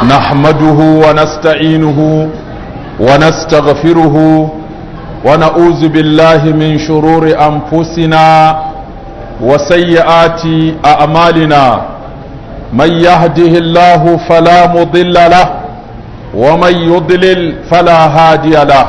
نحمده ونستعينه ونستغفره ونعوذ بالله من شرور أنفسنا وسيئات أعمالنا من يهده الله فلا مضل له ومن يضلل فلا هادي له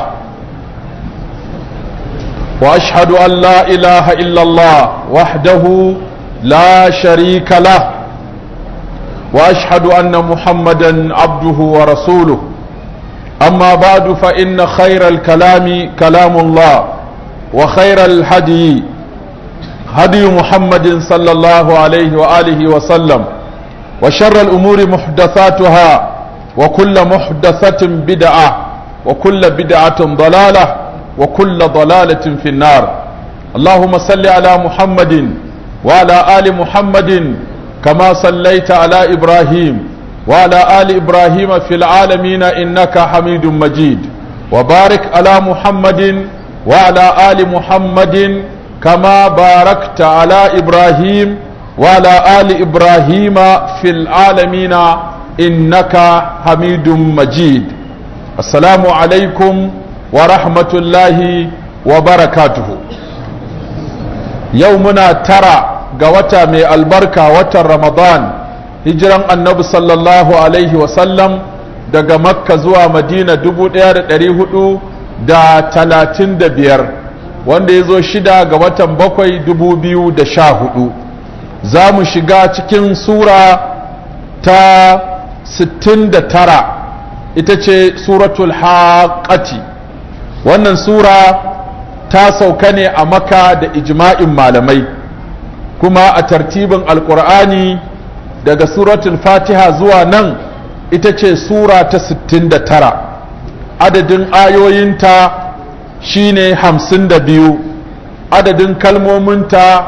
واشهد ان لا اله الا الله وحده لا شريك له واشهد ان محمدا عبده ورسوله اما بعد فان خير الكلام كلام الله وخير الهدي هدي محمد صلى الله عليه واله وسلم وشر الامور محدثاتها وكل محدثه بدعه وكل بدعه ضلاله وكل ضلالة في النار اللهم صل على محمد وعلى آل محمد كما صليت على إبراهيم وعلى آل إبراهيم في العالمين إنك حميد مجيد وبارك على محمد وعلى آل محمد كما باركت على إبراهيم وعلى آل إبراهيم في العالمين إنك حميد مجيد السلام عليكم wa rahmatullahi wa barakatuhu yau muna tara ga wata mai albarka watan ramadan hijiran annabi sallallahu alaihi wasallam daga makka zuwa madina dubu ɗaya da ɗari hudu da talatin da biyar wanda ya zo shida ga watan bakwai dubu biyu da sha hudu za mu shiga cikin sura ta sittin da tara ita ce suratul haƙati wannan sura ta sauka ne a maka da ijma'in malamai kuma a tartibin alkur'ani daga suratul fatiha zuwa nan ita ce sura ta 69 adadin ayoyinta shine 52 adadin kalmominta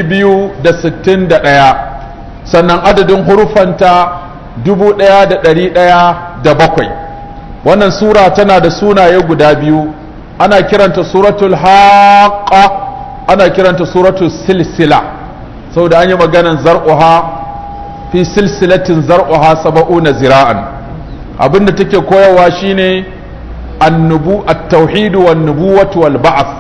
261 sannan adadin hurufanta 1107 wannan sura tana da sunaye guda biyu ana kiranta suratul haqa ana kiranta suratul silsila saboda an yi maganan zar'uha fi silsilatin zar'uha saba'una zira'an abinda take koyarwa shine annubu at-tauhid wan nubuwatu wal ba'th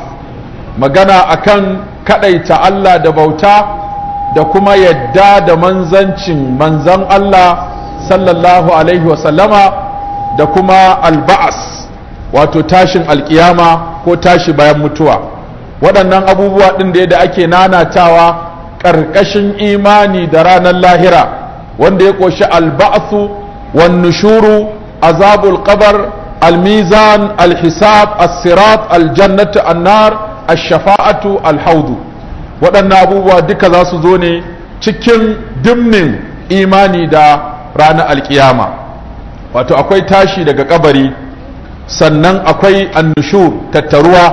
magana akan kadaita Allah da bauta da kuma yadda da manzancin manzan Allah sallallahu alaihi wa sallama da kuma alba'as wato tashin alkiyama ko tashi bayan mutuwa waɗannan abubuwa ɗin da ake nanatawa ƙarƙashin imani da ranar lahira wanda ya ƙoshi alba'asu wan nushuru azabul qabar almizan alhisab as-sirat aljannatu annar ash-shafa'atu alhaudu waɗannan abubuwa duka za su zo ne cikin dimnin imani da ranar alkiyama wato akwai tashi daga kabari sannan akwai annushur tattaruwa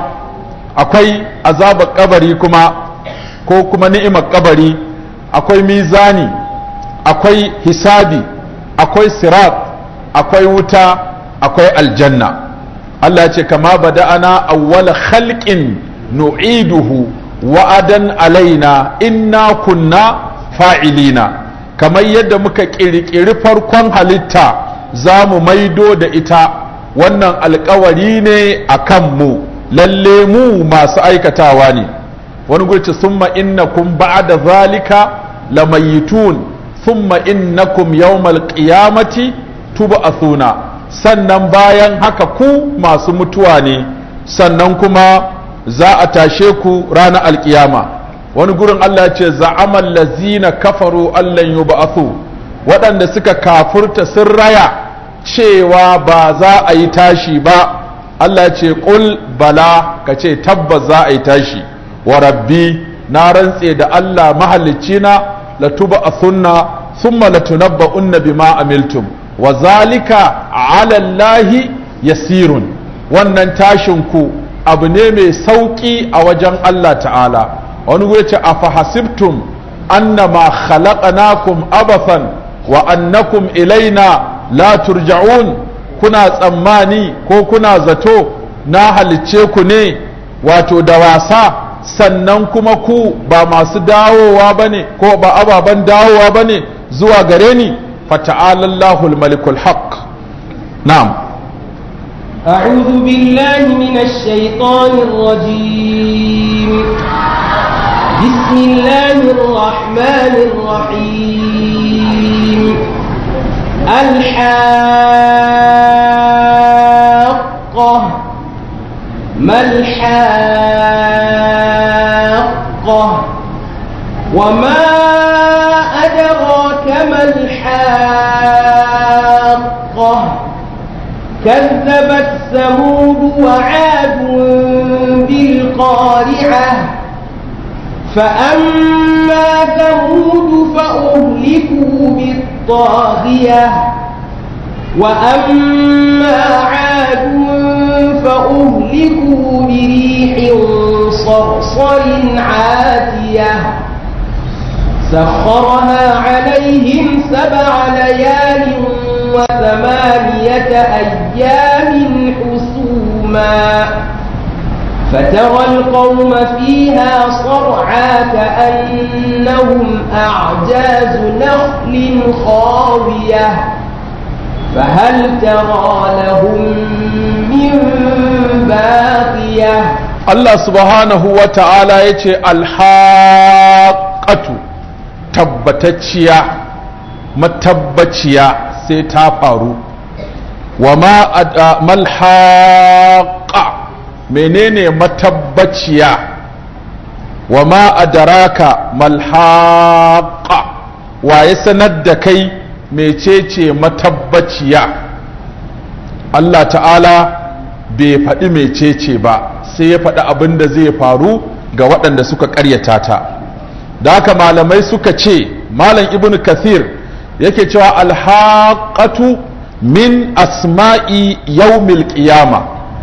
akwai azabar kabari kuma ko kuma ni'imar kabari akwai mizani akwai hisabi akwai sirat akwai wuta akwai aljanna Allah ya ce kama bada'ana awwala khalqin nu'iduhu wa'adan alaina inna kunna fa'ilina kamar yadda muka ƙirƙiri farkon halitta za mu maido da ita wannan alkawari ne a kanmu lalle mu masu aikatawa ne wani gurci summa innakum ba'da zalika lamayitun summa innakum yawmal qiyamati tub'athuna sannan bayan haka ku masu mutuwa ne sannan kuma za a tashe ku ranar alkiyama wani gurin Allah ya ce za'amal lazina kafaru allan yub'athu waɗanda suka kafurta sun raya cewa ba za a yi tashi ba Allah ce ƙul bala ka ce tabbas za a yi tashi wa rabbi na rantse da Allah mahalicci na latuba a sunna thumma latunabba unna bima amiltum wa zalika ala Allahi yasirun wannan tashin ku abu ne mai sauki a wajen Allah ta'ala wani gure ce afahasibtum annama khalaqnakum abathan wa annakum ilaina la turja'un kuna tsammani ko kuna zato na halicce ku ne wato da wasa sannan kuma ku ba masu dawowa ba ne ko ba ababen dawowa ba ne zuwa gare ni fata'ala Allahul malikul haqq na'am أعوذ بالله من الشيطان الرجيم بسم الله الرحمن الرحيم الحاقة ما الحاقة وما أدراك ما الحاقة كذبت ثمود وعاد بالقارعة فأما ثمود فأهلكوا بالطاغية وأما عاد فأهلكوا بريح صرصر عاتية سخرها عليهم سبع ليال وثمانية أيام حسوما فترى القوم فيها صرعى كأنهم أعجاز نخل خاوية فهل ترى لهم من باقية Allah subhanahu wa ta'ala ya ce alhaƙatu tabbatacciya matabbaciya sai ta faru wa malhaƙa menene matabbaciya wa ma adaraka malhaƙa wa ya sanar da kai mecece matabbaciya Allah ta'ala bai faɗi mecece ba sai ya faɗi abin da zai faru ga waɗanda suka ƙaryata ta da haka malamai suka ce malam ibn kathir yake cewa alhaƙatu min asma'i yawmil qiyama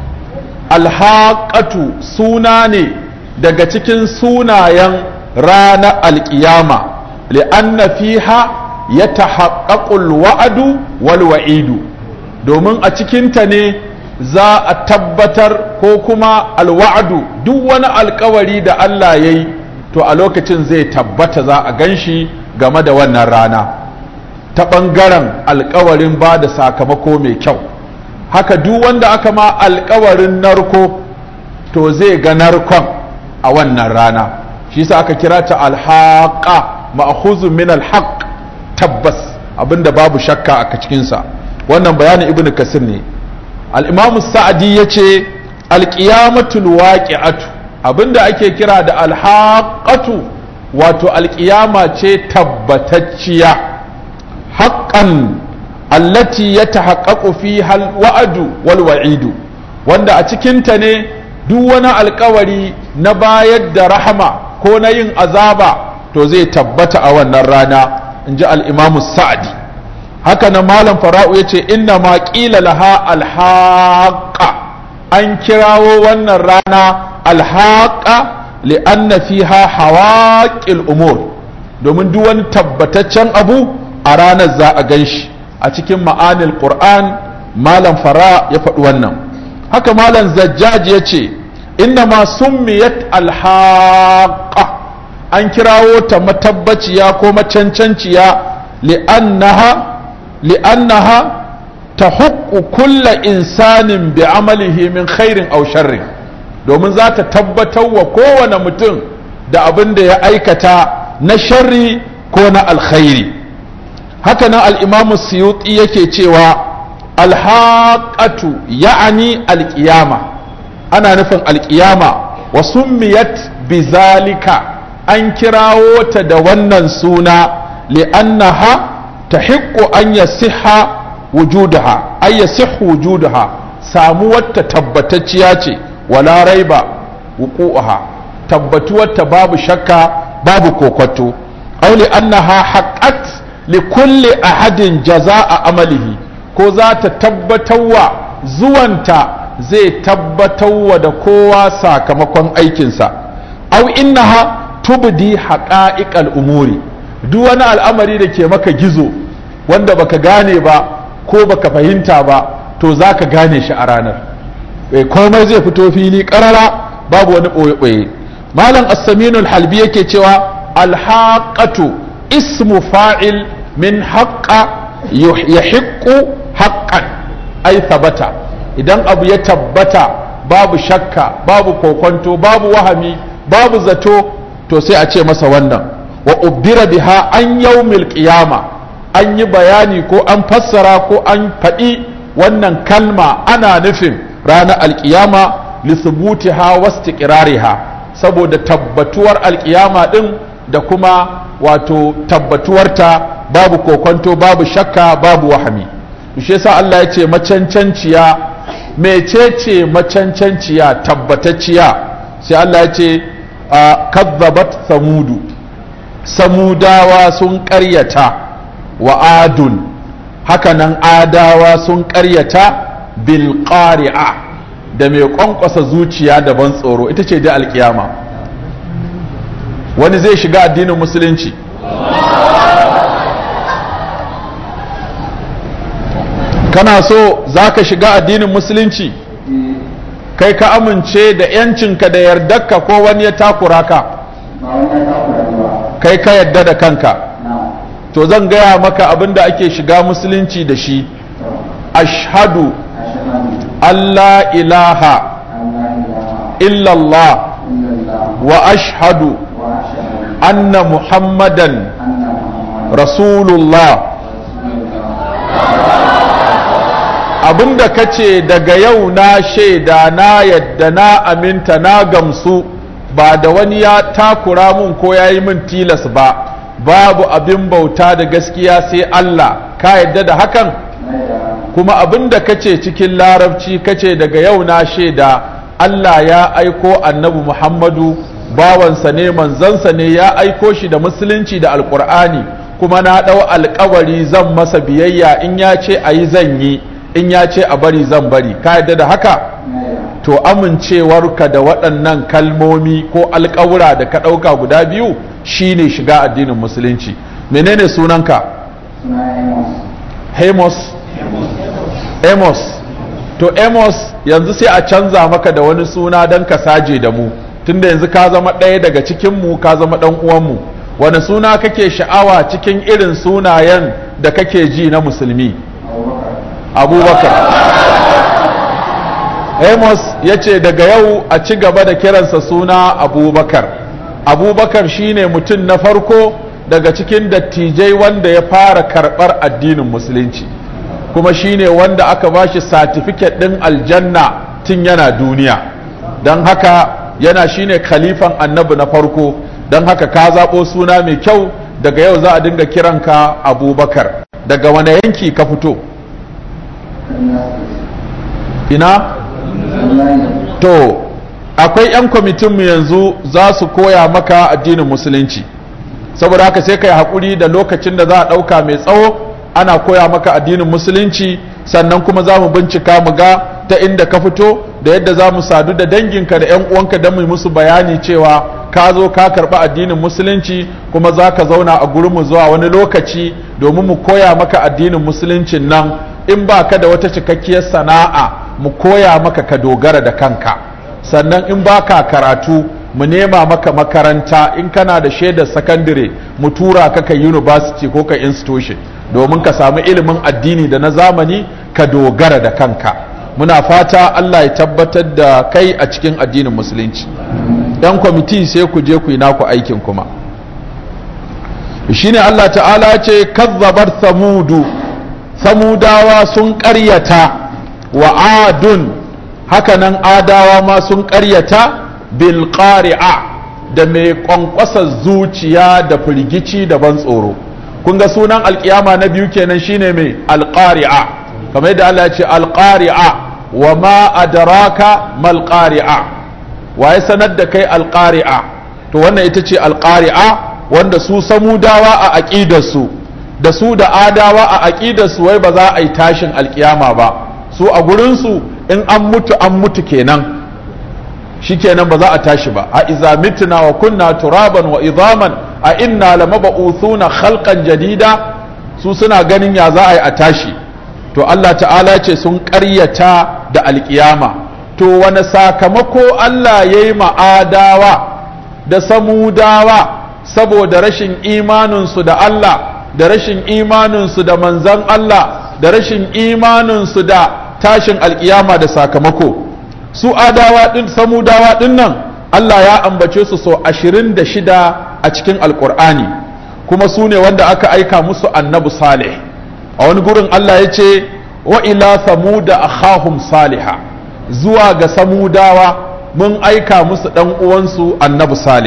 alhaƙatu suna ne daga cikin sunayen ranar alƙiyama li'anna fiha ya tahaqqaqul wa'adu wal wa'idu domin a cikinta ne za a tabbatar ko kuma alwa'adu duk wani alkawari da Allah ya yi to a lokacin zai tabbata za a ganshi game da wannan rana ta ɓangaren alkawarin ba da sakamako mai kyau haka duk wanda aka ma alkawarin narko to zai ga narkon a wannan rana shi sa aka kira ta alhaqa ma'khuzun min alhaq tabbas abinda babu shakka a cikinsa wannan bayanin ibnu kasir ne al'imamu sa'adi ya ce alƙiyamatul waƙi'atu abinda ake kira da alhaƙatu wato alƙiyama ce tabbatacciya haƙƙan allati ya tahaƙaƙu fi wa'adu wal wa'idu wanda a cikinta ne duk wani alkawari na bayar da rahama ko na yin azaba to zai tabbata a wannan rana in ji al'imamu sa'adi haka na malam fara'u ya ce inna ma ƙila laha alhaƙa an kirawo wannan rana alhaƙa li'anna fiha hawaƙil umur domin duk wani tabbataccen abu a ranar za a gan shi a cikin ma'anil qur'an malam fara ya faɗi wannan haka malam zajjaj ya ce inna ma summiyat alhaƙa an kirawo ta matabbaciya ko macancanciya li'annaha لأنها تحق كل إنسان بعمله من خير أو شر domin za ta tabbatar wa kowane mutum da abin da ya aikata na sharri ko na alkhairi haka nan al'imamu suyuti yake cewa alhaƙatu ya'ani alƙiyama ana nufin alƙiyama wa summiyat bizalika an kirawo ta da wannan suna li'annaha تحق أن يصح وجودها أن يصح وجودها ساموات تبتتشياتي ولا ريب وقوعها تبتوات باب شكا باب كوكتو أو لأنها حقت لكل أحد جزاء عمله ko za ta tabbatarwa zuwanta zai tabbatarwa da kowa sakamakon aikinsa au innaha tubdi haqa'iqal umuri duk wani al'amari da ke maka gizo wanda baka gane ba ko baka fahimta ba to za ka gane shi a ranar komai zai fito fili karara babu wani ɓoye-ɓoye malam assaminul halbi yake cewa alhaƙatu ismu fa'il min haƙƙa yahiqqu haqqan ai thabata idan abu ya tabbata babu shakka babu kokonto babu wahami babu zato to sai a ce masa wannan wa ubbira biha an yawmil qiyama an yi bayani ko an fassara ko an faɗi wannan kalma ana nufin ranar alkiyama lisubutiha wastiqrariha saboda tabbatuwar alkiyama din da kuma wato tabbatuwarta babu kokonto babu shakka babu wahami shi yasa Allah ya ce macancanciya mecece macancanciya tabbatacciya sai Allah ya ce kazzabat samudu samudawa sun ƙaryata wa adun hakanan adawa sun ƙaryata bil qari'a da mai ƙwanƙwasa zuciya da ban tsoro ita ce da alkiyama wani zai shiga addinin musulunci kana so za ka shiga addinin musulunci kai ka amince da yancinka da yardarka ko wani ya takura ka kai ka yadda da kanka to zan gaya maka abin da ake shiga musulunci da shi ashhadu Allah ilaha illallah wa ashhadu anna muhammadan rasulullah abinda ka ce daga yau na shaida na yadda na aminta na gamsu ba da wani ya takura mun ko ya yi min tilas ba babu abin bauta da gaskiya sai Allah ka yadda da hakan kuma abinda ka ce cikin larabci ka ce daga yau na shaida Allah ya aiko annabi Muhammadu bawansa ne manzansa ne ya aiko shi da musulunci da alkur'ani kuma na ɗau alkawari zan masa biyayya in ya ce a yi zan yi in ya ce a bari zan bari ka yadda da haka to amincewarka da waɗannan kalmomi ko alƙawura da ka ɗauka guda biyu shine shiga addinin musulunci menene sunanka hemos amos to amos yanzu sai a canza maka da wani suna don ka saje da mu tunda yanzu ka zama ɗaya daga cikinmu ka zama ɗan uwanmu wani suna kake sha'awa cikin irin sunayen da kake ji na musulmi abubakar amos ya ce daga yau a ci gaba da kiransa suna abubakar abubakar shine mutum na farko daga cikin dattijai wanda ya fara karɓar addinin musulunci kuma shine wanda aka ba shi satifiket ɗin aljanna tun yana duniya don haka yana shine khalifan annabi na farko don haka ka zaɓo suna mai kyau daga yau za a dinga kiranka abubakar daga wane yanki ka fito ina to akwai 'yan kwamitinmu yanzu za su koya maka addinin musulunci saboda haka sai ka yi haƙuri da lokacin da za a ɗauka mai tsawo ana koya maka addinin musulunci sannan kuma za mu bincika mu ga ta inda ka fito da yadda za mu sadu da danginka da 'yan uwanka don mu musu bayani cewa ka zo ka karɓi addinin musulunci kuma za ka zauna a gurinmu zuwa wani lokaci domin mu koya maka addinin musuluncin nan in ba ka da wata cikakkiyar sana'a mu koya maka ka dogara da kanka sannan in ba ka karatu mu nema maka makaranta in kana da shaidar sakandare mu tura ka ka university ko ka institution domin ka samu ilimin addini da na zamani ka dogara da kanka muna fata Allah ya tabbatar da kai a cikin addinin musulunci yan kwamiti sai ku je ku yi naku aikin kuma shine Allah ta'ala ce kazzabar samudu samudawa sun ƙaryata wa adun hakanan adawa ma sun ƙaryata bil qari'a da mai ƙwanƙwasa zuciya da firgici da ban tsoro kun ga sunan alƙiyama na biyu kenan shine mai alƙari'a kamar yadda Allah ya ce alƙari'a wa ma adraka mal qari'a wa ya sanar da kai alƙari'a to wannan ita ce alƙari'a wanda su samudawa a aƙidarsu da su da adawa a aƙidarsu wai ba za a yi tashin alƙiyama ba su a gurinsu in an mutu an mutu kenan shi kenan ba za a tashi ba a iza mitna wa kunna turaban wa idaman a inna lamaba'uthuna khalqan jadida su suna ganin ya za a yi a tashi to Allah ta'ala ce sun ƙaryata da alƙiyama to wani sakamako Allah ya yi ma'adawa da samudawa saboda rashin imaninsu da Allah da rashin imaninsu da manzan Allah da rashin imaninsu da tashin alkiyama da sakamako su adawa din samudawa din nan Allah ya ambace su sau ashirin da shida a cikin alkur'ani kuma su ne wanda aka aika musu annabi salih a wani gurin Allah ya ce wa ila samuda akhahum saliha zuwa ga samudawa mun aika musu dan uwansu annabi salih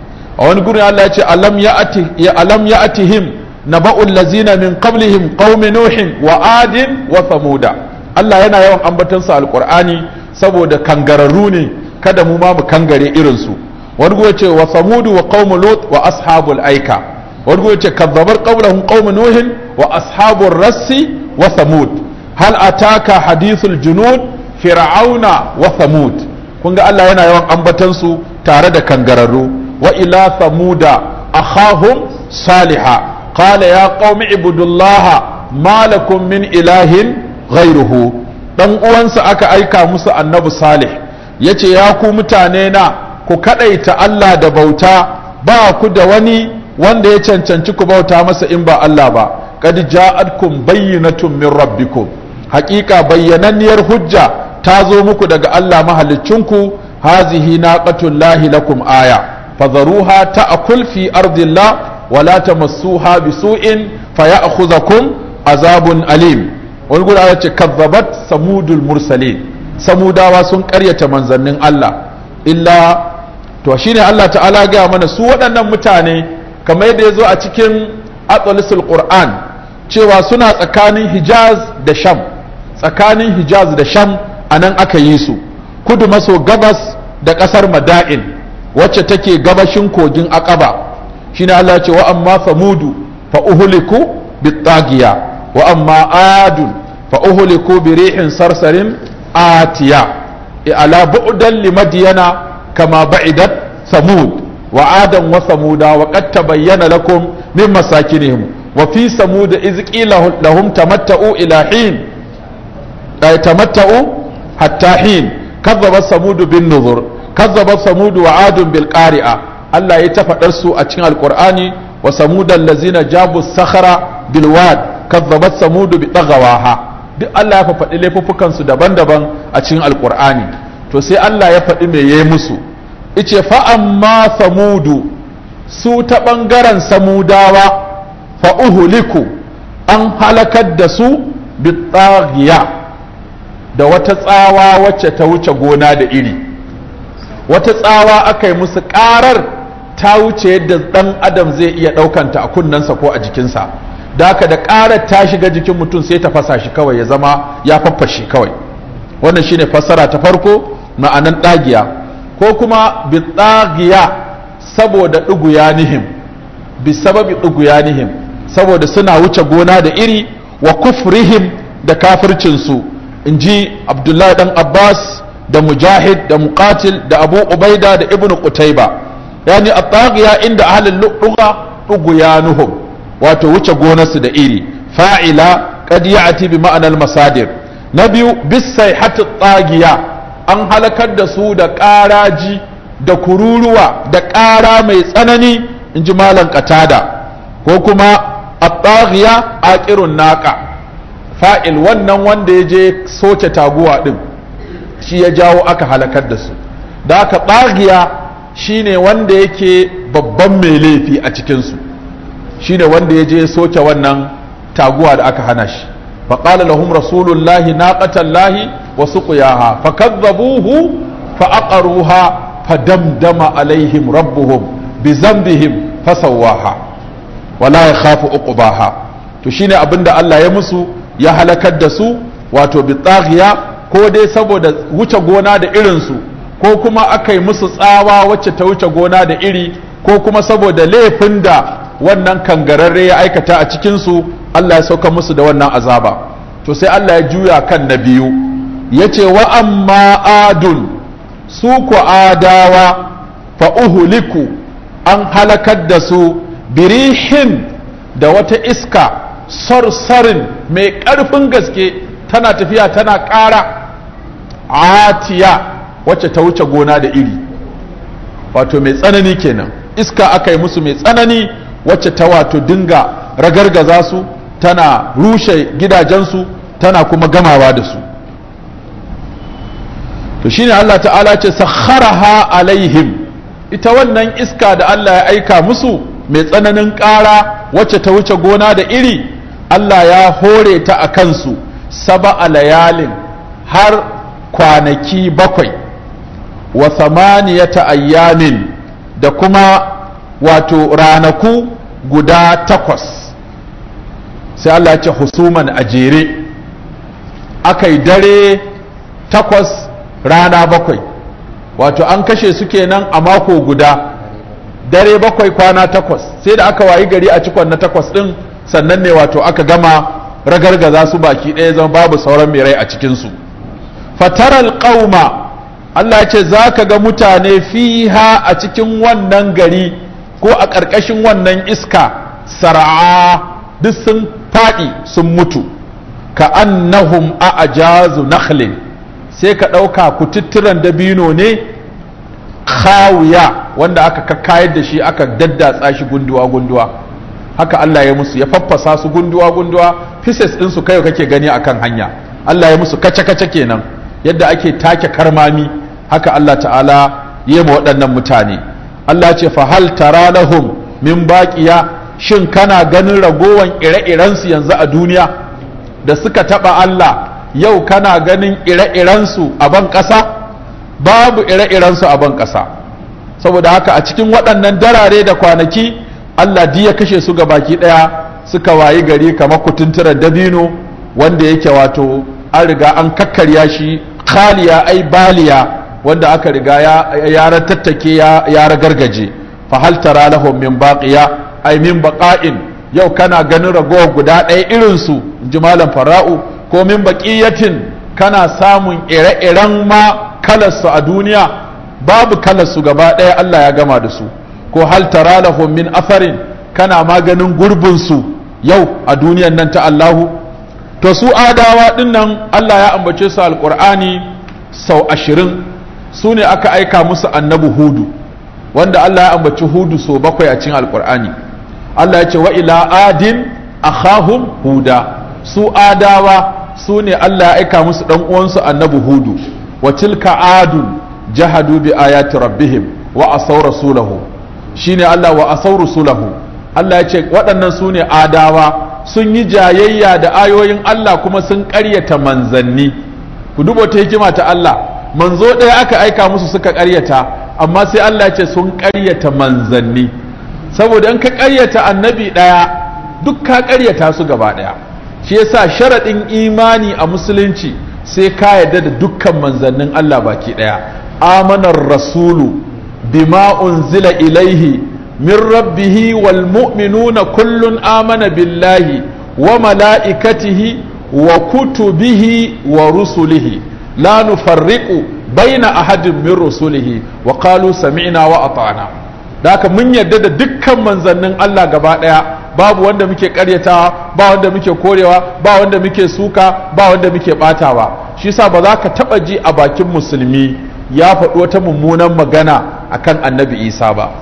a wani gurin Allah ya ce alam ya'ati ya alam ya'tihim naba'ul lazina min qablihim qaumi nuhin wa adin wa samuda Allah yana yawan ambaton su alqur'ani saboda kangararru ne kada mu ma mu kangare irin su wani gurin ce wa samudu wa qaumu lut wa ashabul aika wani gurin ce kazzabar qablahum qaumu nuhin wa ashabur rassi wa samud hal ataka hadithul junud fir'auna wa samud kun ga Allah yana yawan ambaton su tare da kangararru wa ila samuda akhahum saliha qala ya qaumi ibudullaha ma lakum min ilahin ghairuhu dan uwansa aka aika musu annabi salih yace ya ku mutane na ku kadaita Allah da bauta ba ku da wani wanda ya cancanci ku bauta masa in ba Allah ba qad ja'atkum bayyinatun min rabbikum haqiqa bayyananniyar hujja ta zo muku daga Allah mahaliccinku hazihi naqatullahi lakum aya fadharuha ta'kul fi ardillah wala tamassuha bisu'in fayakhudhukum azabun alim wani guda ya ce kazzabat samudul mursalin samudawa sun karyata manzannin Allah illa to shine Allah ta'ala gaya mana su waɗannan mutane kamar yadda ya zo a cikin atsalisul qur'an cewa suna tsakanin hijaz da sham tsakanin hijaz da sham a nan aka yi su kudu maso gabas da ƙasar mada'in wacce take gabashin kogin aqaba shine Allah ya ce wa amma samudu fa uhliku bitagiya wa amma adun fa uhliku bi rihin sarsarin atiya ala bu'dan limadyana kama ba'idat samud wa adan wa samuda wa qad tabayyana lakum min masakinihim wa fi samud iz qila lahum tamatta'u ila hin ay tamatta'u hatta hin kazzabat samud bin nuzur kazzabat samud wa adun bil qari'a Allah ya ta faɗar su a cikin alqur'ani wa samudan lazina jabu sakhara bil wad kazzabat samud bi dagawaha duk Allah ya faɗi laifuffukan su daban-daban a cikin alqur'ani to sai Allah ya faɗi me yayi musu ice fa amma samudu su ta ɓangaren samudawa fa uhuliku an halakar da su bi tsagiya da wata tsawa wacce ta wuce gona da iri wata tsawa aka yi musu ƙarar ta wuce yadda ɗan adam zai iya ɗaukanta a kunnensa ko a jikinsa da haka da ƙarar ta shiga jikin mutum sai ta fasa shi kawai ya zama ya faffashe kawai wannan shine fassara ta farko ma'anan ɗagiya ko kuma bi ɗagiya saboda ɗuguyanihim bi sababi ɗuguyanihim saboda suna wuce gona da iri wa kufrihim da kafircinsu in ji abdullahi dan abbas da mujahid da muqatil da abu ubaida da ibn qutayba yani at-taghiya inda ahlul lugha dughyanuhum wato wuce gonarsu da iri fa'ila qad ya'ti bi ma'anar masadir na biyu bis sayhati taghiya an halakar da su da ƙaraji da kururuwa da ƙara mai tsanani in ji malam qatada ko kuma at-taghiya aqirun naqa fa'il wannan wanda ya je soke taguwa din shi ya jawo aka halakar da su da aka ɓagiya shine wanda yake babban mai laifi a cikinsu shine wanda ya je soke wannan taguwa da aka hana shi faƙala lahum rasulullahi naqatallahi wa suqiyaha fakazzabuhu fa aqaruha fadamdama alaihim rabbuhum bi zambihim fasawwaha wala yakhafu uqbaha to shine abinda Allah ya musu ya halakar da su wato bi taghiya ko dai saboda wuce gona da irinsu ko kuma aka yi musu tsawa wacce ta wuce gona da iri ko kuma saboda laifin da wannan kangararre ya aikata a cikinsu Allah ya sauka musu da wannan azaba to sai Allah ya juya kan na biyu ya ce wa amma adun su ku adawa fa uhuliku an halakar da su birihin da wata iska sarsarin mai ƙarfin gaske tana tafiya tana ƙara atiya wacce ta wuce gona da iri wato mai tsanani kenan iska aka yi musu mai tsanani wacce ta wato dinga ragargaza su tana rushe gidajensu tana kuma gamawa da su to shine Allah ta'ala ce sakharaha alaihim ita wannan iska da Allah ya aika musu mai tsananin ƙara wacce ta wuce gona da iri Allah ya hore ta a kansu saba a layalin har kwanaki bakwai wa samaniyata ayyamin da kuma wato ranaku guda takwas sai Allah ya ce husuman a jere aka yi dare takwas rana bakwai wato an kashe su kenan a mako guda dare bakwai kwana takwas sai da aka wayi gari a cikon na takwas din sannan ne wato aka gama ragargaza su baki ɗaya zama babu sauran mai rai a cikinsu fataral qauma Allah ya ce za ka ga mutane fiha a cikin wannan gari ko a ƙarƙashin wannan iska sar'a duk sun faɗi sun mutu ka annahum a ajazu nakhlin sai ka ɗauka kututturan dabino ne khawiya wanda aka kakkayar da shi aka daddatsa shi gunduwa-gunduwa haka Allah ya musu ya faffasa su gunduwa-gunduwa pieces ɗinsu kai kake gani akan hanya Allah ya musu kace-kace kenan yadda ake take karmami haka Allah ta'ala ya ma waɗannan mutane Allah ce fa hal tara lahum min baqiya shin kana ganin ragowan ire-irensu yanzu a duniya da suka taɓa Allah yau kana ganin ire-irensu a ban ƙasa babu ire-irensu a ban ƙasa saboda haka a cikin waɗannan darare da kwanaki Allah ya kashe su ga baki ɗaya suka wayi gari kamar kutunturar dabino wanda yake wato an riga an kakkarya shi khaliya ai baliya wanda aka riga ya tattake ya ragargaje fa hal tara lahum min baqiya ai min baqa'in yau kana ganin ragowar guda ɗaya irinsu in ji malam fara'u ko min baqiyatin kana samun ire-iren ma kalarsu a duniya babu kalarsu gaba ɗaya Allah ya gama da su ko hal tara lahum min afarin kana maganin gurbinsu yau a duniyan nan ta Allahu to su adawa dinnan Allah ya ambace su alqur'ani sau ashirin su ne aka aika musu annabi hudu wanda Allah ya ambaci hudu sau bakwai a cikin alqur'ani Allah ya ce wa ila adin akhahum huda su adawa su ne Allah ya aika musu dan uwansu annabi hudu wa tilka adun jahadu bi ayati rabbihim wa asaw rasulahu shine Allah wa asaw rasulahu Allah ya ce waɗannan su ne adawa sun yi jayayya da ayoyin Allah kuma sun ƙaryata manzanni ku duba ta hikima ta Allah manzo ɗaya aka aika musu suka ƙaryata amma sai Allah ya ce sun ƙaryata manzanni saboda in ka ƙaryata annabi ɗaya duk ka ƙaryata su gaba ɗaya shi yasa sharaɗin imani a musulunci sai ka yarda da dukkan manzannin Allah baki ɗaya amanar rasulu bima unzila ilaihi min rabbihi wal mu'minuna kullun amana billahi wa mala'ikatihi wa kutubihi wa rusulihi la nufarriqu baina ahadin min rusulihi wa qalu sami'na wa ata'na da haka mun yarda da dukkan manzannin Allah gaba ɗaya babu wanda muke karyatawa ba wanda muke korewa ba wanda muke suka ba wanda muke batawa shi yasa ba za ka taba ji a bakin musulmi ya faɗi wata mummunan magana akan annabi isa ba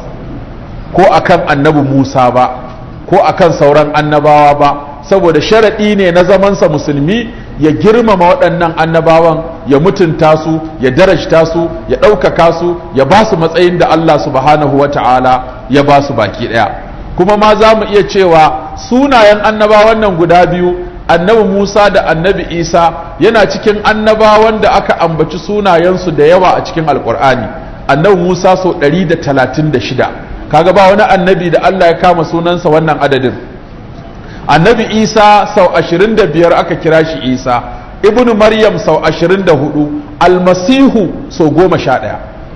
ko akan annabi musa ba ko akan sauran annabawa ba saboda sharaɗi ne na zamansa musulmi ya girmama waɗannan annabawan ya mutunta su ya darajta su ya ɗaukaka su ya ba su matsayin da Allah subhanahu wa ta'ala ya ba su baki ɗaya kuma ma za mu iya cewa sunayen annabawan nan guda biyu annabi Musa da annabi Isa yana cikin annabawan da aka ambaci sunayensu da yawa a cikin alkur'ani annabi Musa sau 136 kaga ba wani annabi da Allah ya kama sunansa wannan adadin annabi Isa sau 25 aka kira shi Isa ibnu Maryam sau 24 almasihu sau 11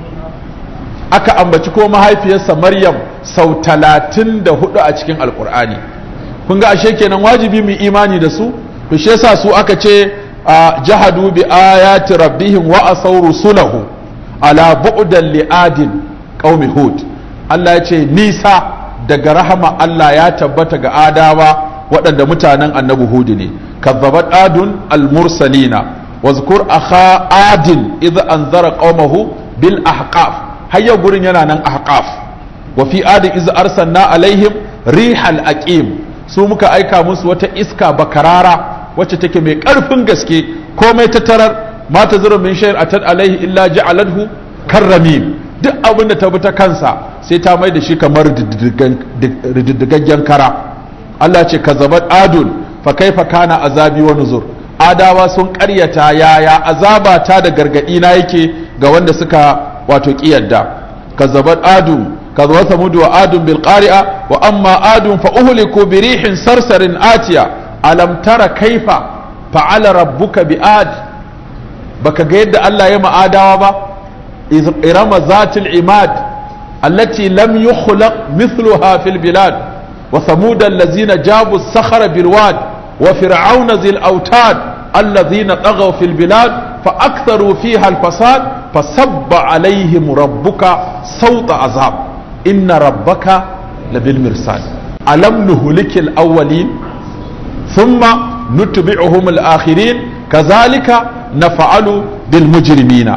aka ambaci ko mahaifiyarsa Maryam sau 34 a cikin alkur'ani kun ga ashe kenan wajibi mu imani da su to shi yasa su aka ce jahadu bi ayati rabbihim wa asaw rusulahu ala bu'dan li adin qaumi hud Allah ya ce nisa daga rahama Allah ya tabbata ga adawa waɗanda mutanen annabi hud ne kazzabat adun al-mursalina wazkur akha adin idh anzara qaumahu bil ahqaf hayya gurin yana nan ahqaf wa fi adin idh arsalna alaihim rihal aqim su muka aika musu wata iska bakarara wacce take mai ƙarfin gaske komai ta tarar ma ta zura min shayar atat alaihi illa ja'aladhu karramim duk abin da ta bi ta kansa sai ta mai da shi kamar rididdigaggen kara Allah ce kazabat adun fa kaifa kana azabi wa nuzur adawa sun ƙaryata yaya azaba ta da gargadi na yake ga wanda suka wato kiyarda kazabat adun كذب ثمود وعاد بالقارئة وأما عاد فأهلكوا بريح صرصر آتية ألم تر كيف فعل ربك بآد بك قيد الله يما آداوا با إرم ذات العماد التي لم يخلق مثلها في البلاد وثمود الذين جابوا الصخر بالواد وفرعون ذي الأوتاد الذين طغوا في البلاد فأكثروا فيها الفساد فصب عليهم ربك صوت عذاب إن ربك لبالمرصاد ألم نهلك الأولين ثم نتبعهم الآخرين كذلك نفعل بالمجرمين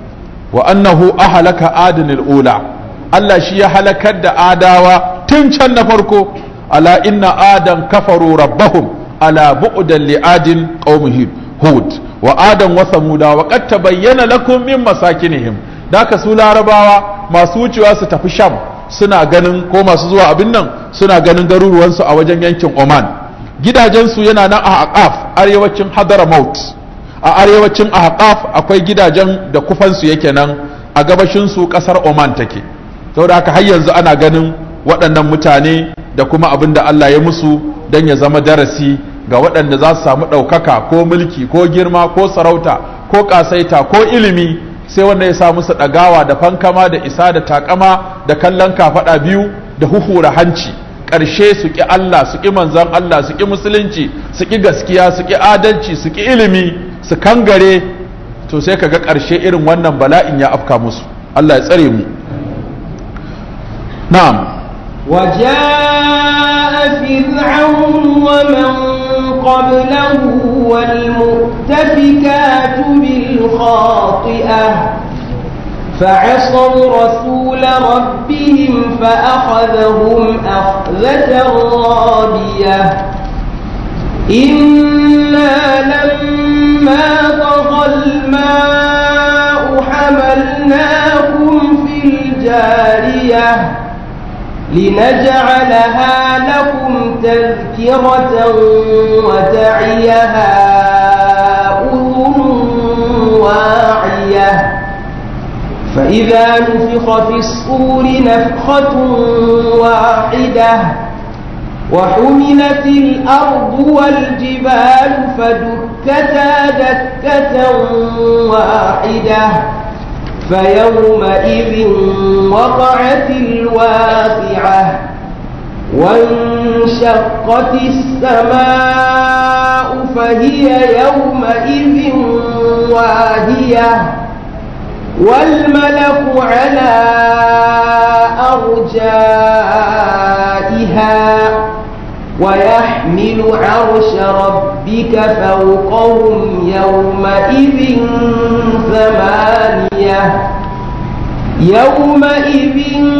وأنه أهلك آدن الأولى Allah shi ya halakar da adawa tun can na farko ala inna adan kafaru rabbahum ala bu'dan li adin qaumihim hud wa adan wa samuda wa qad tabayyana lakum min masakinihim daka su larabawa masu wucewa su tafi sham suna ganin ko masu zuwa abin nan suna ganin garuruwansu a wajen yankin Oman gidajensu yana nan a Aqaf arewacin Hadramaut a arewacin Aqaf akwai gidajen da kufansu yake nan a gabashin su kasar Oman take saboda haka har yanzu ana ganin waɗannan mutane da kuma abin da Allah ya musu don ya zama darasi ga waɗanda za su samu ɗaukaka ko mulki ko girma ko sarauta ko ƙasaita ko ilimi sai wanda ya sa musu ɗagawa da fankama da isa da takama da kallon kafaɗa biyu da huhura hanci ƙarshe su ƙi Allah su ƙi manzan Allah su ƙi musulunci su ƙi gaskiya su ƙi adalci su ƙi ilimi su kangare to sai ka ga ƙarshe irin wannan bala'in ya afka musu Allah ya tsare mu na'am وجاء فرعون ومن قبله والمؤتفكات بالخاطئة فعصوا رسول ربهم فأخذهم أخذة رابية إنا لما طغى الماء حملناكم في الجارية لنجعلها لكم تذكرة وتعيها أذن واعية فإذا نفخ في الصور نفخة واحدة وحملت الأرض والجبال فدكتا دكة واحدة فيومئذ وقعت الواقعة وانشقت السماء فهي يومئذ واهية والملك على أرجائها ويحمل عرش ربك فوقهم يومئذ ثمانية يومئذ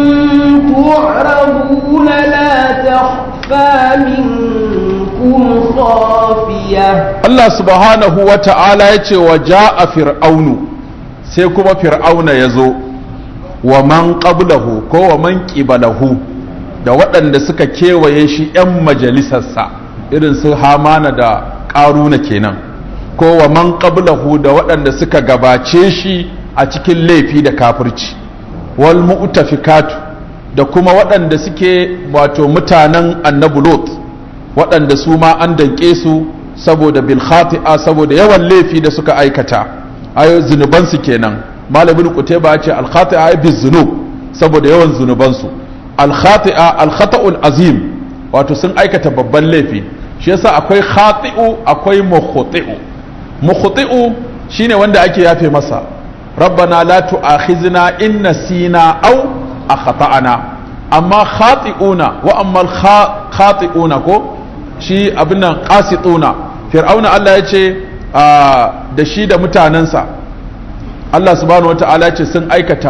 تعرضون لا تخفى منكم خافية Allah subhanahu wa ta'ala ya ce wa ja'a fir'aunu sai kuma fir'auna ya zo wa man qablahu ko wa man qibalahu da waɗanda suka kewaye shi 'yan majalisarsa irin su hamana da ƙaruna kenan ko wa man qablahu da waɗanda suka gabace shi a cikin laifi da kafirci wal mu'tafikatu da kuma waɗanda suke wato mutanen annabi lot waɗanda su ma an danƙe su saboda bil khati'a saboda yawan laifi da suka aikata ayo zunubansu kenan malamin qutayba ya ce al khati'a bi zunub saboda yawan zunubansu al khati'a al khata'ul azim wato sun aikata babban laifi shi yasa akwai khati'u akwai mukhti'u mukhti'u shine wanda ake yafe masa rabbana la tu'akhizna in nasina aw akhta'ana amma khati'una wa amma al khati'una ko shi abin nan qasituna fir'auna Allah ya ce da shi da mutanensa Allah subhanahu wata'ala ya ce sun aikata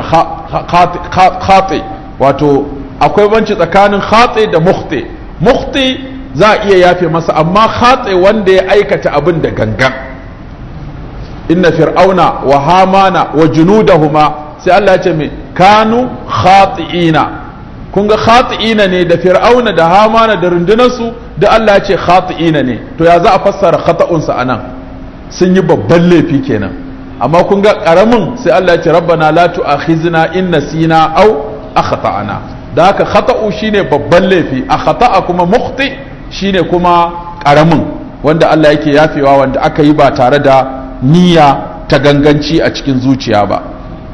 khati wato akwai banci tsakanin khati da mukhti mukhti za a iya yafe masa amma khatse wanda ya aikata abin da gangan inna fir'auna wa hamana wa junudahuma sai Allah ya ce me kanu khati'ina kun ga khati'ina ne da fir'auna da hamana da rundunarsu da Allah ya ce khati'ina ne to ya za a fassara khata'unsa anan sun yi babban laifi kenan amma kun ga karamin sai Allah ya ce rabbana la tu'akhizna in nasina aw akhtana da haka khata'u shine babban laifi a khata'a kuma mukhti shine kuma karamin wanda Allah yake yafewa wanda aka yi ba tare da niyya ta ganganci a cikin zuciya ba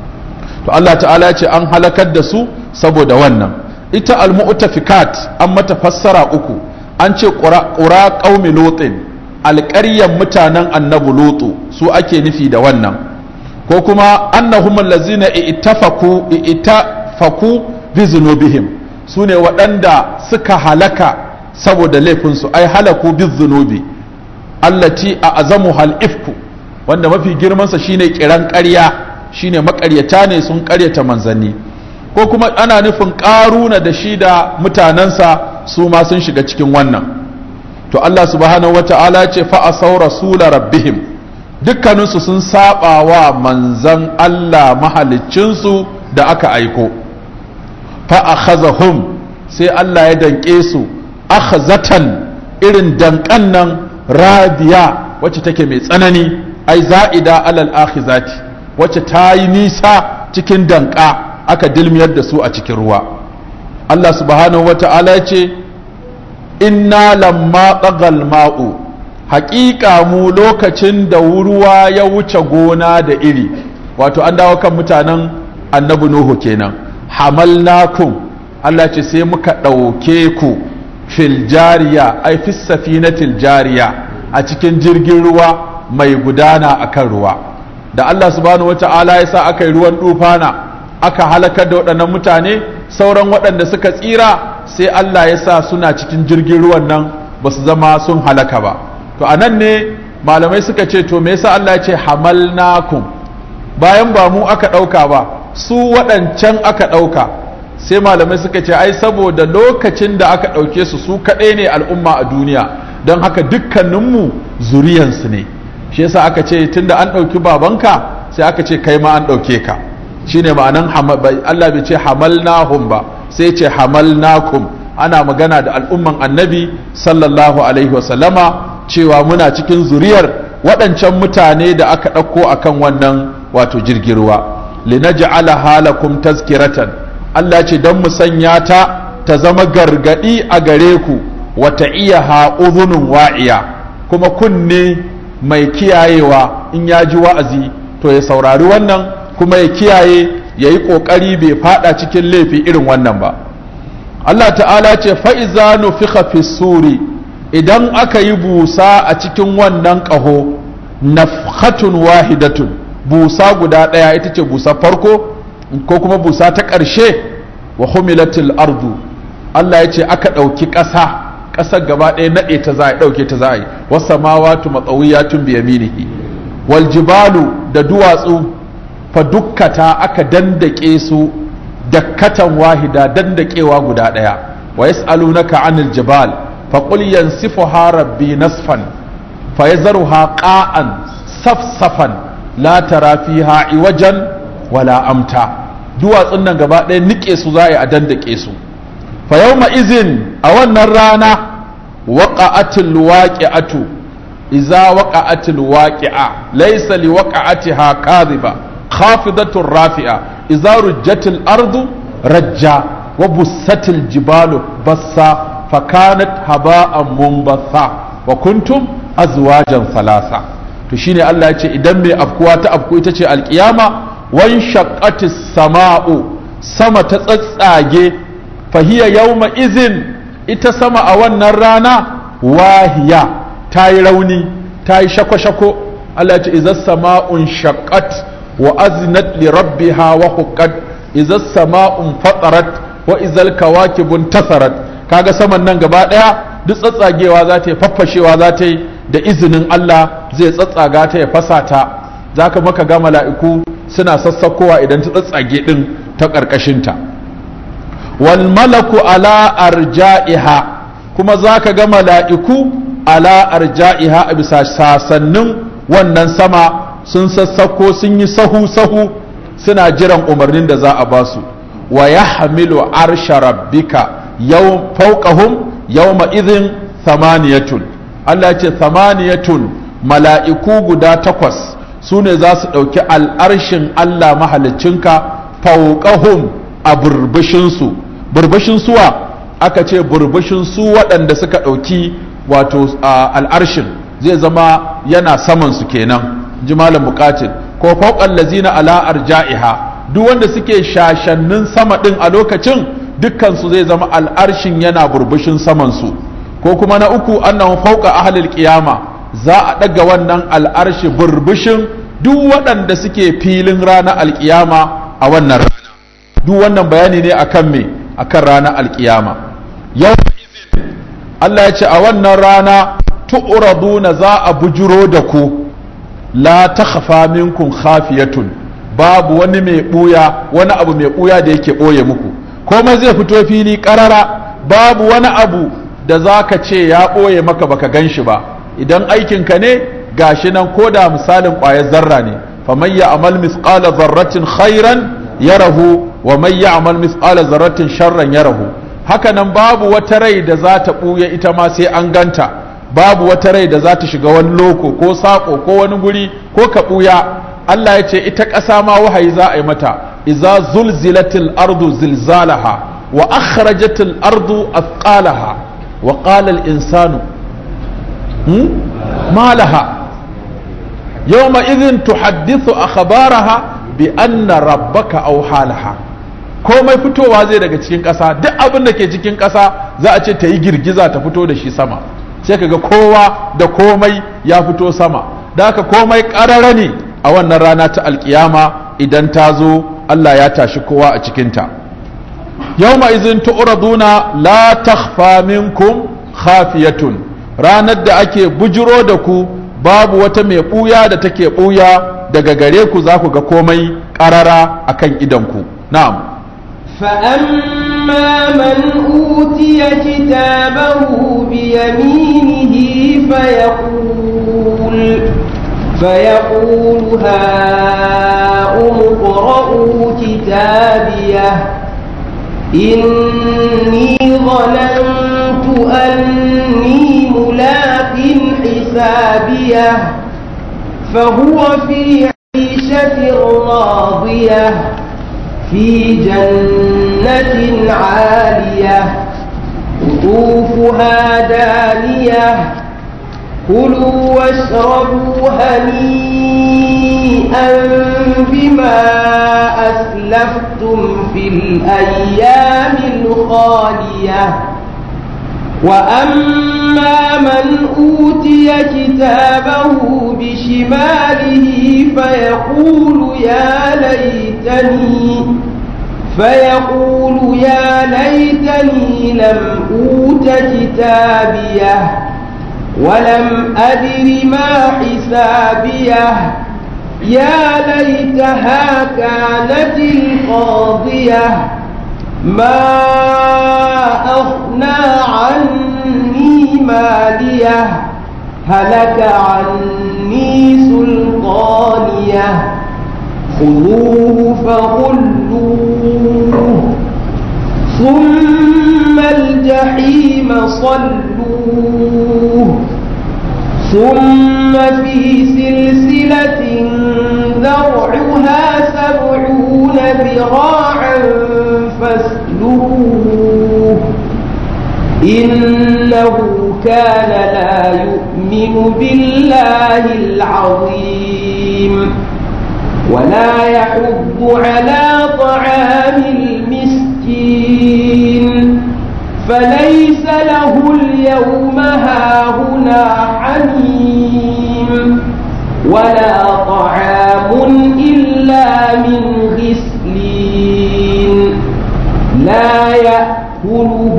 to Allah ta'ala ya ce an halakar da su saboda wannan ita al-mu'tafikat an mata fassara uku an ce qura qaumi lutin alƙaryan mutanen annabi lutu su ake nufi da wannan ko kuma annahum allazina ittafaku ittafaku bi zunubihim sune waɗanda suka halaka saboda laifinsu ai halaku bi zunubi allati a azamu hal ifku wanda mafi girmansa shine kiran ƙarya shine makaryata ne sun ƙaryata manzanni ko kuma ana nufin ƙaruna da shi da mutanensa su ma sun shiga cikin wannan to Allah subhanahu wata'ala ce fa asau rasula rabbihim dukkaninsu sun saba wa manzan Allah mahaliccinsu da aka aiko fa akhazahum sai Allah ya danke su akhazatan irin dankan nan radiya wacce take mai tsanani ai za'ida alal akhizati wacce ta yi nisa cikin danka aka dilmiyar da su a cikin ruwa Allah subhanahu wata'ala ya ce inna lamma tsagal ma'u haƙiƙa mu lokacin da ruwa ya wuce gona da iri wato an dawo kan mutanen annabi nuhu kenan hamalnakum Allah ce sai muka ɗauke ku fil jariya ai fis safinatil jariya a cikin jirgin ruwa mai gudana akan ruwa da Allah subhanahu wata'ala ya sa aka yi ruwan dufana aka halakar da waɗannan mutane sauran waɗanda suka tsira sai Allah ya sa suna cikin jirgin ruwan nan ba su zama sun halaka ba to a nan ne malamai suka ce to me yasa Allah ya ce hamalnakum bayan ba mu aka ɗauka ba su waɗancan aka ɗauka sai malamai suka ce ai saboda lokacin da aka ɗauke su su kaɗai ne al'umma a duniya don haka dukkaninmu zuriyansu ne shi yasa aka ce tunda an ɗauki babanka sai aka ce kai ma an ɗauke ka shine ma'anan Allah bai ce hamalnahum ba sai ce hamalnakum ana magana da al'umman annabi sallallahu alaihi wasallama cewa muna cikin zuriyar waɗancan mutane da aka ɗauko akan wannan wato jirgin ruwa linaj'ala halakum tazkiratan Allah ce don mu sanya ta ta zama gargadi a gare ku wata iya ha'udhunun wa'iya kuma kunne mai kiyayewa in ya ji wa'azi to ya saurari wannan kuma ya kiyaye ya yi ƙoƙari bai fada cikin laifi irin wannan ba Allah ta'ala ce fa'iza nufiha fi suri idan aka yi busa a cikin wannan ƙaho nafhatun wahidatun busa guda ɗaya ita ce busa farko ko kuma busa ta ƙarshe wa humilatil ardu Allah ya ce aka ɗauki ƙasa ƙasar gaba ɗaya naɗe ta za a ɗauke ta za a yi wasa mawatu matsawiyatun biyaminihi wal jibalu da duwatsu fa dukkata aka dandake su dakkatan wahida dandakewa guda ɗaya wa yas'alunaka anil jibal fa qul yansifuha rabbi nasfan fa yazruha qa'an safsafan la tara fiha iwajan wala amta duwatsun nan gaba ɗaya nike su za a yi a dandake su fa yawma izin a wannan rana waqa'atil waqi'atu idza waqa'atil waqi'a laysa liwaqa'atiha kadhiba khafidatur rafi'a idza rujjatil ardu rajja wa bussatil jibalu bassa fakanat haba'an munbatha wa kuntum azwajan thalatha to shine Allah ya ce idan mai afkuwa ta afku ita ce alkiyama wan shaqqatis sama'u sama ta tsatsage fahiya yawma izin ita sama a wannan rana wahiya ta yi rauni ta yi shako-shako Allah ya ce izas sama'un shaqqat wa azinat li rabbiha wa huqqat izas sama'un fatarat wa izal kawakibun tasarat kaga saman nan gaba daya duk tsatsagewa za ta yi faffashewa za ta yi da izinin Allah zai tsatsaga ta ya fasa ta zaka maka ga mala'iku suna sassakowa idan ta tsatsage din ta ƙarƙashinta wal malaku ala arja'iha kuma za ka ga mala'iku ala arja'iha a bisa sasannin wannan sama sun sassako sun yi sahu-sahu suna jiran umarnin da za a ba su wa ya hamilu arsha rabbika yau fauqahum yawma idhin thamaniyatun Allah ce thamaniyatun mala'iku guda takwas su ne za su ɗauki al'arshin Allah mahalicinka fauqahum a burbushinsu burbushin suwa aka ce burbushin su waɗanda suka ɗauki wato al'arshin zai zama yana saman su kenan ji malam bukatin ko fauqal lazina ala arja'iha duk wanda suke shashannin sama ɗin a lokacin dukkan su zai zama al'arshin yana burbushin saman su ko kuma na uku annahu fauqa ahlil qiyama za a ɗaga wannan al'arshi burbushin duk waɗanda suke filin ranar alƙiyama a wannan rana duk wannan bayani ne akan me akan ranar alƙiyama yau Allah ya ce a wannan rana tu'raduna za a bujuro da ku la takhfa minkum khafiyatun babu wani mai buya wani abu mai buya da yake boye muku komai zai fito fili karara babu wani abu da zaka ce ya boye maka baka ganshi ba idan aikinka ne gashi nan koda misalin ƙwayar zarra ne faman ya'mal misqala zarratin khairan yarahu wa man ya'mal misqala zarratin sharran yarahu haka nan babu wata rai da za ta ɓuya ita ma sai an ganta babu wata rai da za ta shiga wani loko ko saƙo ko wani guri ko ka ɓuya Allah ya ce ita ƙasa ma wahayi za a yi mata iza zulzilatil ardu zilzalaha wa akhrajatil ardu athqalaha wa qala al insanu ma laha yawma idhin tuhaddithu akhbaraha bi anna rabbaka awha laha komai fitowa zai daga cikin ƙasa duk abin da ke cikin ƙasa za a ce ta yi girgiza ta fito da shi sama sai kaga kowa da komai ya fito sama da haka komai ƙarara ne a wannan rana ta alkiyama idan ta zo Allah ya tashi kowa a cikinta yawma izin tu'raduna la takhfa minkum khafiyatun ranar da ake bujiro da ku babu wata mai ɓuya da take ɓuya daga gare ku za ku ga komai ƙarara akan idanku na'am فأما من أوتي كتابه بيمينه فيقول فيقول هاؤم اقرءوا كتابيه إني ظننت أني ملاق حسابيه فهو في عيشة راضية في جنة عالية قطوفها دانية كلوا واشربوا هنيئا بما أسلفتم في الأيام الخالية وأما من أوتي كتابه بشماله فيقول يا ليتني فيقول يا ليتني لم أوت كتابيه ولم أدر ما حسابيه يا ليتها كانت القاضية ما أغنى عني ماليه هلك عني سلطانيه خذوه فغلوه ثم الجحيم صلوه ثم في سلسلة ذرعها سبعون ذراعا فاسلوه إنه كان لا يؤمن بالله العظيم ولا يحض على طعام المسكين فليس له اليوم هاهنا حميم ولا طعام إلا من غسلين لا يأكله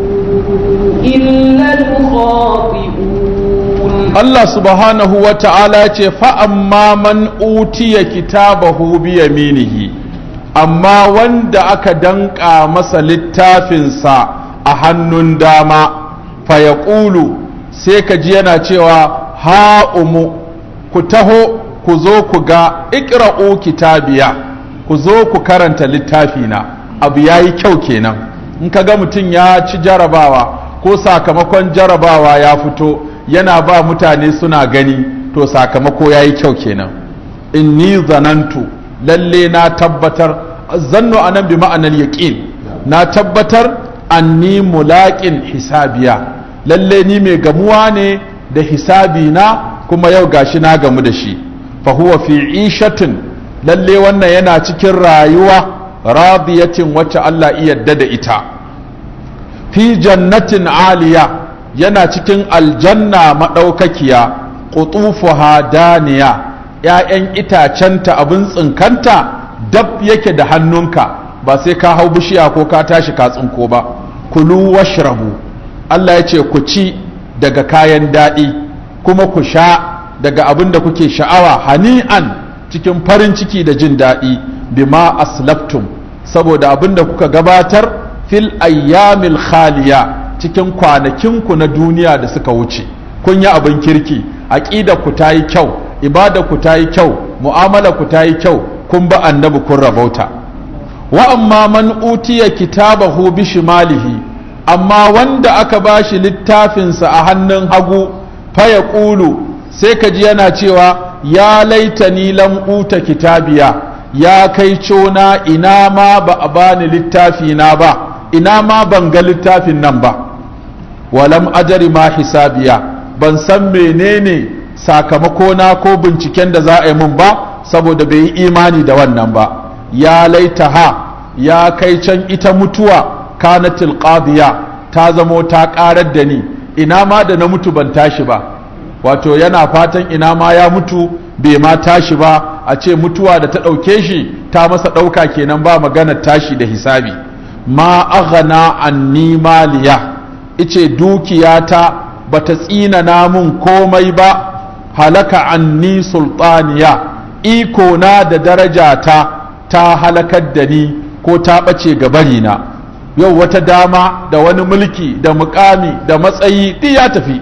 إلا الخاطئون Allah subhanahu wa ta'ala ce fa'amma man utiya kitabahu bi yaminihi amma wanda aka danƙa masa littafinsa a hannun dama fayaqulu sai ka ji yana cewa ha umu ku taho ku zo ku ga iqra'u kitabiya ku zo ku karanta littafina abu yayi kyau kenan in ka ga mutum ya ci jarabawa ko sakamakon jarabawa ya fito yana ba mutane suna gani to sakamako yayi kyau kenan inni zanantu lalle na tabbatar zannu anan bi ma'anar yaqin na tabbatar anni mulaqin hisabiya lalle ni mai gamuwa ne da hisabi na kuma yau gashi na gamu da shi fa huwa fi ishatin lalle wannan yana cikin rayuwa radiyatin wacce Allah iya yarda da ita fi jannatin aliya yana cikin aljanna madaukakiya qutufuha daniya ‘ya'yan itacenta abin tsinkanta dab yake da hannunka ba sai ka hau bishiya ko ka tashi ka tsinko ba kulu washrabu Allah ya ce ku ci daga kayan daɗi kuma ku sha daga abin da kuke sha'awa hani'an cikin farin ciki da jin daɗi bima aslaftum saboda abin da kuka gabatar fil ayyamil khaliya cikin kwanakinku na duniya da suka wuce kun yi abin kirki aƙida ku ta yi kyau ibada ku ta yi kyau mu'amala ku ta yi kyau kun ba annabi kun rabauta wa amma man utiya kitabahu bi shimalihi amma wanda aka bashi littafinsa a hannun hagu fa ya ƙulu sai ka ji yana cewa ya laitani lam uta kitabiya ya kai cona ina ma ba a bani littafi na ba ina ma ban ga littafin nan ba walam ajari ma hisabiya ban san menene sakamako na ko binciken da za a yi mun ba saboda bai yi imani da wannan ba ya laita ha ya kai can ita mutuwa kanatil qadiya ta zamo ta karar da ni ina ma da na mutu ban tashi ba wato yana fatan ina ma ya mutu bai ma tashi ba a ce mutuwa da ta ɗauke shi ta masa ɗauka kenan ba maganar tashi da hisabi ma aghana anni maliya ice dukiyata bata tsina namun komai ba halaka anni sultaniya iko na da darajata ta halakar da ni ko ta ɓace gabarina yau wata dama da wani mulki da mukami da matsayi duk ya tafi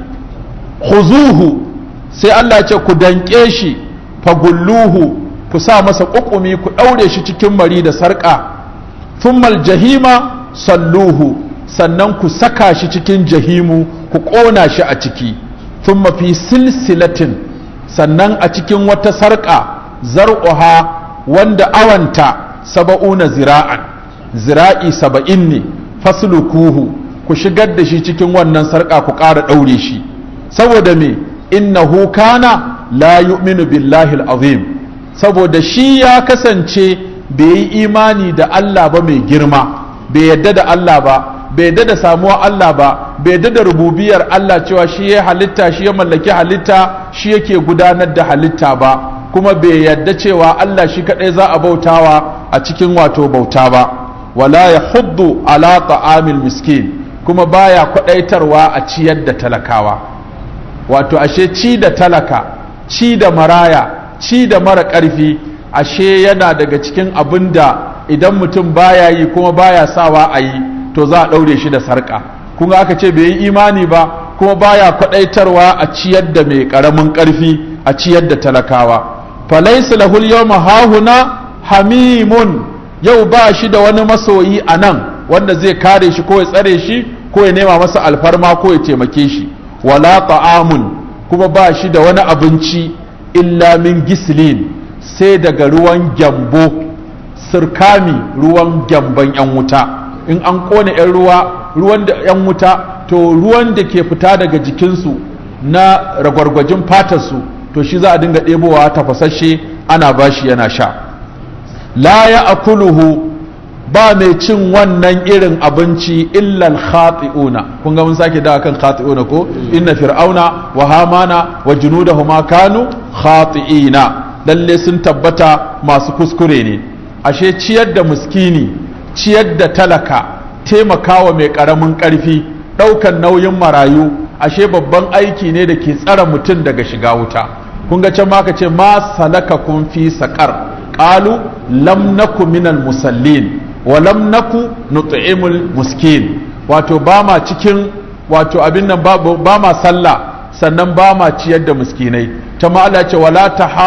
khuzuhu sai Allah ce ku danƙe shi fagulluhu ku sa masa ƙuƙumi ku ɗaure shi cikin mari da sarƙa thummal jahima salluhu sannan ku saka shi cikin jahimu ku ƙona shi a ciki thumma fi silsilatin sannan a cikin wata sarƙa zar'uha wanda awanta saba'una zira'an zira'i saba'in ne faslukuhu ku shigar da shi cikin wannan sarƙa ku ƙara ɗaure shi saboda me innahu kana la yu'minu billahi azim saboda shi ya kasance bai yi imani da Allah ba mai girma bai yadda da Allah ba bai yadda da samuwa Allah ba bai yadda da rububiyar Allah cewa shi ya halitta shi ya mallaki halitta shi yake gudanar da halitta ba kuma bai yadda cewa Allah shi kadai za a bautawa a cikin wato bauta ba wala ya huddu ala ta'amil miskin kuma baya kwadaitarwa a ciyar da talakawa wato ashe ci da talaka ci da maraya ci da mara ƙarfi ashe yana daga cikin abin da idan mutum baya yi kuma baya sawa a yi to za a ɗaure shi da sarƙa kuma aka ce bai yi imani ba kuma baya kwaɗaitarwa a ciyar da mai ƙaramin ƙarfi a ciyar da talakawa falaisa lahul yawma hahuna hamimun yau ba shi da wani masoyi a nan wanda zai kare shi ko ya tsare shi ko ya nema masa alfarma ko ya taimake shi wala ta'amun kuma ba shi da wani abinci illa min gislin sai daga ruwan gyambo sirkami ruwan gyamban 'yan wuta in an kone 'yan ruwa ruwan da 'yan wuta to ruwan da ke fita daga jikinsu na ragwargwajin fatarsu to shi za a dinga ɗebowa tafasashe ana bashi yana sha la ya akuluhu ba mai cin wannan irin abinci illal khati'una kun ga mun sake dawa kan khati'una ko inna fir'auna wa hamana wa junudahuma kanu khati'ina lalle sun tabbata masu kuskure ne ashe ciyar da muskini ciyar da talaka taimakawa mai karamin karfi daukan nauyin marayu ashe babban aiki ne da ke tsara mutum daga shiga wuta kun ga can ma ka ce ma salaka kun fi saqar qalu lam naku minal musallin walam naku nut'imul muskin wato ba ma cikin wato abin nan ba ma sallah sannan ba ma ciyar da miskinai ta Allah ce wala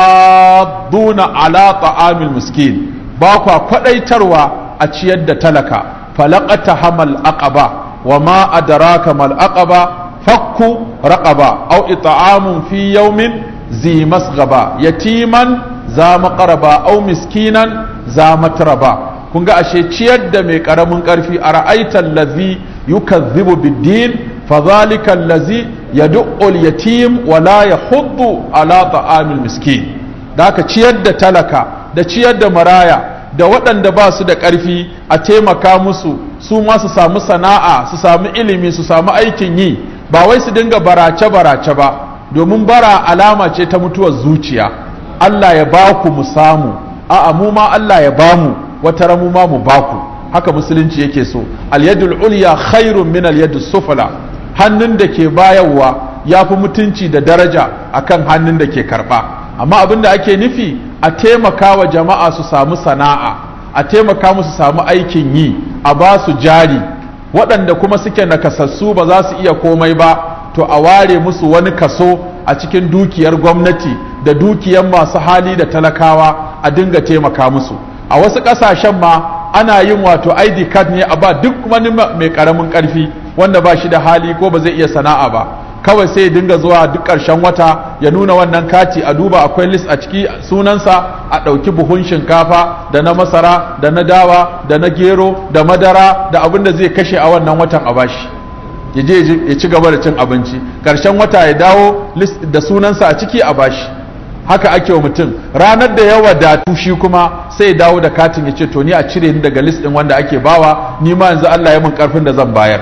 tahadduna ala ta'amil miskin ba kwa kwadaitarwa a ciyar da talaka falaqata hamal aqaba wa ma adraka mal aqaba fakku raqaba aw it'amun fi yawmin zi masghaba yatiman za maqraba aw miskinan za matraba kun ga ashe ciyar da mai karamin karfi a ra'aitan lazi yukazzibu biddin fadhalika allazi yad'u al-yatim wa la yahuddu ala ta'amil miskin da ka ciyar da talaka da ciyar da maraya da waɗanda ba su da ƙarfi a taimaka musu su ma su samu sana'a su samu ilimi su samu aikin yi ba wai su dinga barace barace ba domin bara alama ce ta mutuwar zuciya Allah ya ba ku mu samu a'a mu ma Allah ya ba mu wata ramu ma mu ba ku haka musulunci yake so al-yadul ulya khairun min al-yadus sufla hannun da ke bayarwa ya fi mutunci da daraja akan hannun da ke karba amma abin da ake nufi a taimaka wa jama'a su samu sana'a a taimaka musu samu aikin yi a ba su jari waɗanda kuma suke nakasassu ba za su iya komai ba to a ware musu wani kaso a cikin dukiyar gwamnati da dukiyar masu hali da talakawa a dinga taimaka musu a wasu ƙasashen ma ana yin wato id card ne a ba duk wani mai ƙaramin ƙarfi wanda ba shi da hali ko ba zai iya sana'a ba kawai sai ya dinga zuwa duk ƙarshen wata ya nuna wannan kati a duba akwai list a ciki sunansa a ɗauki buhun shinkafa da na masara da na dawa da na gero da madara da abin da zai kashe a wannan watan a bashi ya je ya ci gaba da cin abinci ƙarshen wata ya dawo list da sunansa a ciki a bashi haka ake wa mutum ranar da ya wadatu shi kuma sai ya dawo da katin ya ce to ni a cire ni daga list ɗin wanda ake bawa ni ma yanzu Allah ya min karfin da zan bayar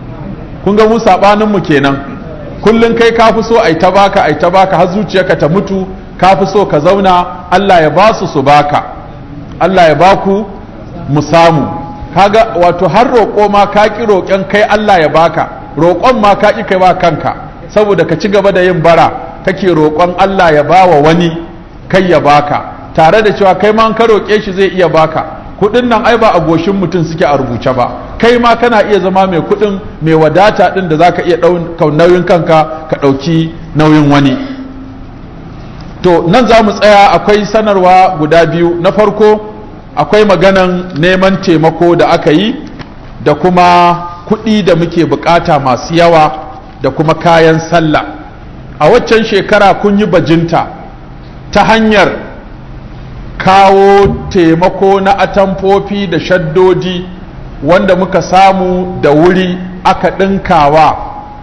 kun ga mu sabanin mu kenan kullum kai ka fi so ai ta baka ai ta baka har zuciyarka ta mutu ka fi so ka zauna Allah ya ba su su baka Allah ya baku mu samu kaga wato har roƙo ma ka ki roƙon kai Allah ya baka roƙon ma ka ki kai ba kanka saboda ka ci gaba da yin bara kake roƙon Allah ya bawa wani kai ya baka tare da cewa kai ma ka roƙe shi zai iya baka kuɗin nan ai ba a goshin mutum suke a rubuce ba kai ma kana iya zama mai kuɗin mai wadata ɗin da zaka iya ɗaukar nauyin kanka ka ɗauki nauyin wani to nan za mu tsaya akwai sanarwa guda biyu na farko akwai maganan neman taimako da aka yi da kuma kuɗi da muke bukata masu yawa da kuma kayan sallah a waccan shekara kun yi bajinta ta hanyar kawo taimako na atamfofi da shaddodi wanda muka samu da wuri aka ɗinkawa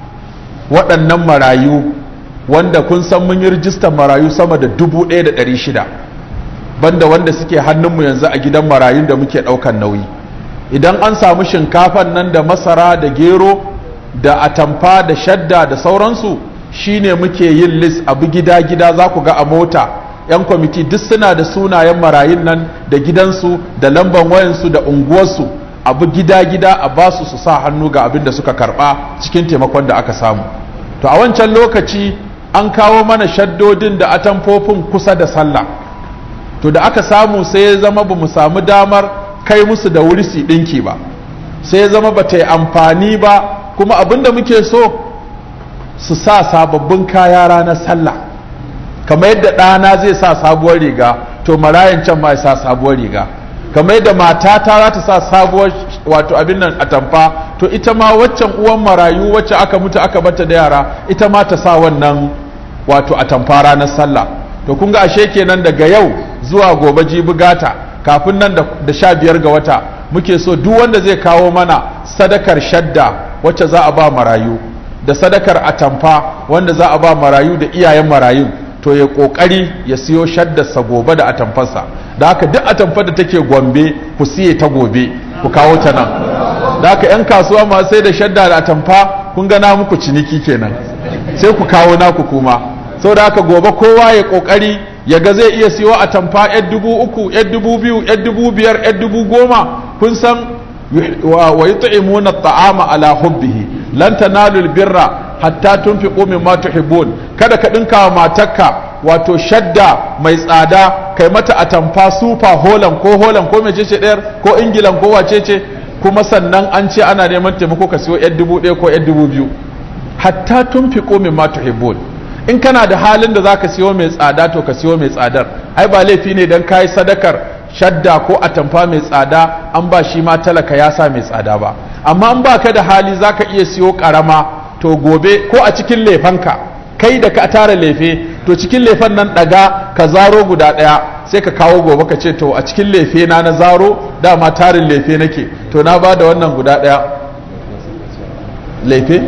waɗannan marayu wanda kun san mun yi rijistar marayu sama da dubu ɗaya da ɗari shida banda wanda suke hannunmu yanzu a gidan marayun da muke ɗaukan nauyi idan an samu shinkafan nan da masara da gero da atamfa da shadda da sauransu shine muke yin list abu gida-gida za ku ga a mota 'yan kwamiti duk suna da sunayen marayun nan da gidansu da lamban wayansu da unguwarsu abu gida-gida a basu su sa hannu ga abin da suka karba cikin taimakon da aka samu to a wancan lokaci an kawo mana shaddodin da atamfofin kusa da sallah to da aka samu sai ya zama ba mu samu damar kai musu da wuri su ɗinki ba sai ya zama ba ta yi amfani ba kuma abin da muke so su sa sababbin kaya ranar sallah kamar yadda ɗana zai sa sabuwar riga to marayan can ma ya sa sabuwar riga kamar yadda matata za ta sa sabuwar wato abin nan a tamfa to ita ma waccan uwan marayu wacce aka mutu aka bata da yara ita ma ta sa wannan wato a tamfa ranar sallah to kun ga ashe kenan daga yau zuwa gobe jibi gata kafin nan da sha biyar ga wata muke so duk wanda zai kawo mana sadakar shadda wacce za a ba marayu da sadakar atamfa wanda za a ba marayu da iyayen marayun to ya kokari ya siyo shaddarsa gobe da atamfarsa da haka duk atamfar da take gombe ku siye ta gobe ku kawo ta nan da haka yan kasuwa ma sai da shadda da atamfa kun gana muku ciniki kenan sai ku kawo naku kuma saboda haka gobe kowa ya kokari ya ga zai iya siyo atamfa yar dubu uku yar dubu biyu yar dubu biyar yar dubu goma kun san wa yut'imuna at'ama ala hubbihi lan tanalul birra hatta tunfiqu mimma tuhibbun kada ka dinka wa matarka wato shadda mai tsada kai mata atamfa super holan ko holan ko mece ce ɗayar ko ingilan ko wace ce kuma sannan an ce ana neman taimako ka siyo yan dubu ɗaya ko yan dubu biyu hatta tunfiqu mimma tuhibbun in kana da halin da zaka siyo mai tsada to ka siyo mai tsadar ai ba laifi ne dan kai sadakar shadda ko atamfa mai tsada an ba shi ma talaka ya sa mai tsada ba amma in baka da hali zaka iya siyo karama to gobe ko a cikin lefanka kai da ka tara lefe to cikin lefen nan daga ka zaro guda daya sai ka kawo gobe ka ce to a cikin lefe na na zaro dama tarin lefe nake to na ba da wannan guda daya lefe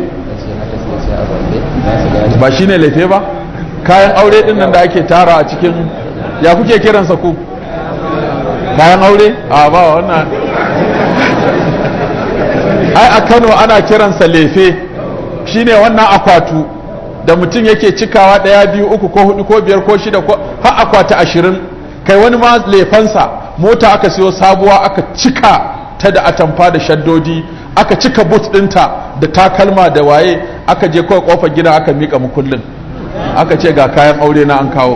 ba shi ne lefe ba kayan aure din nan da ake tara a cikin ya kuke kiransa ku kayan aure a ba wannan ai a kano ana kiransa lefe shine wannan akwatu da mutum yake cikawa ɗaya biyu uku ko hudu ko biyar ko shida ko har akwati ashirin kai wani ma lefansa mota aka siyo sabuwa aka cika ta da atamfa da shaddodi aka cika but ɗinta da takalma da waye aka je kawai kofar gida aka miƙa mukullin aka ce ga kayan aure na an kawo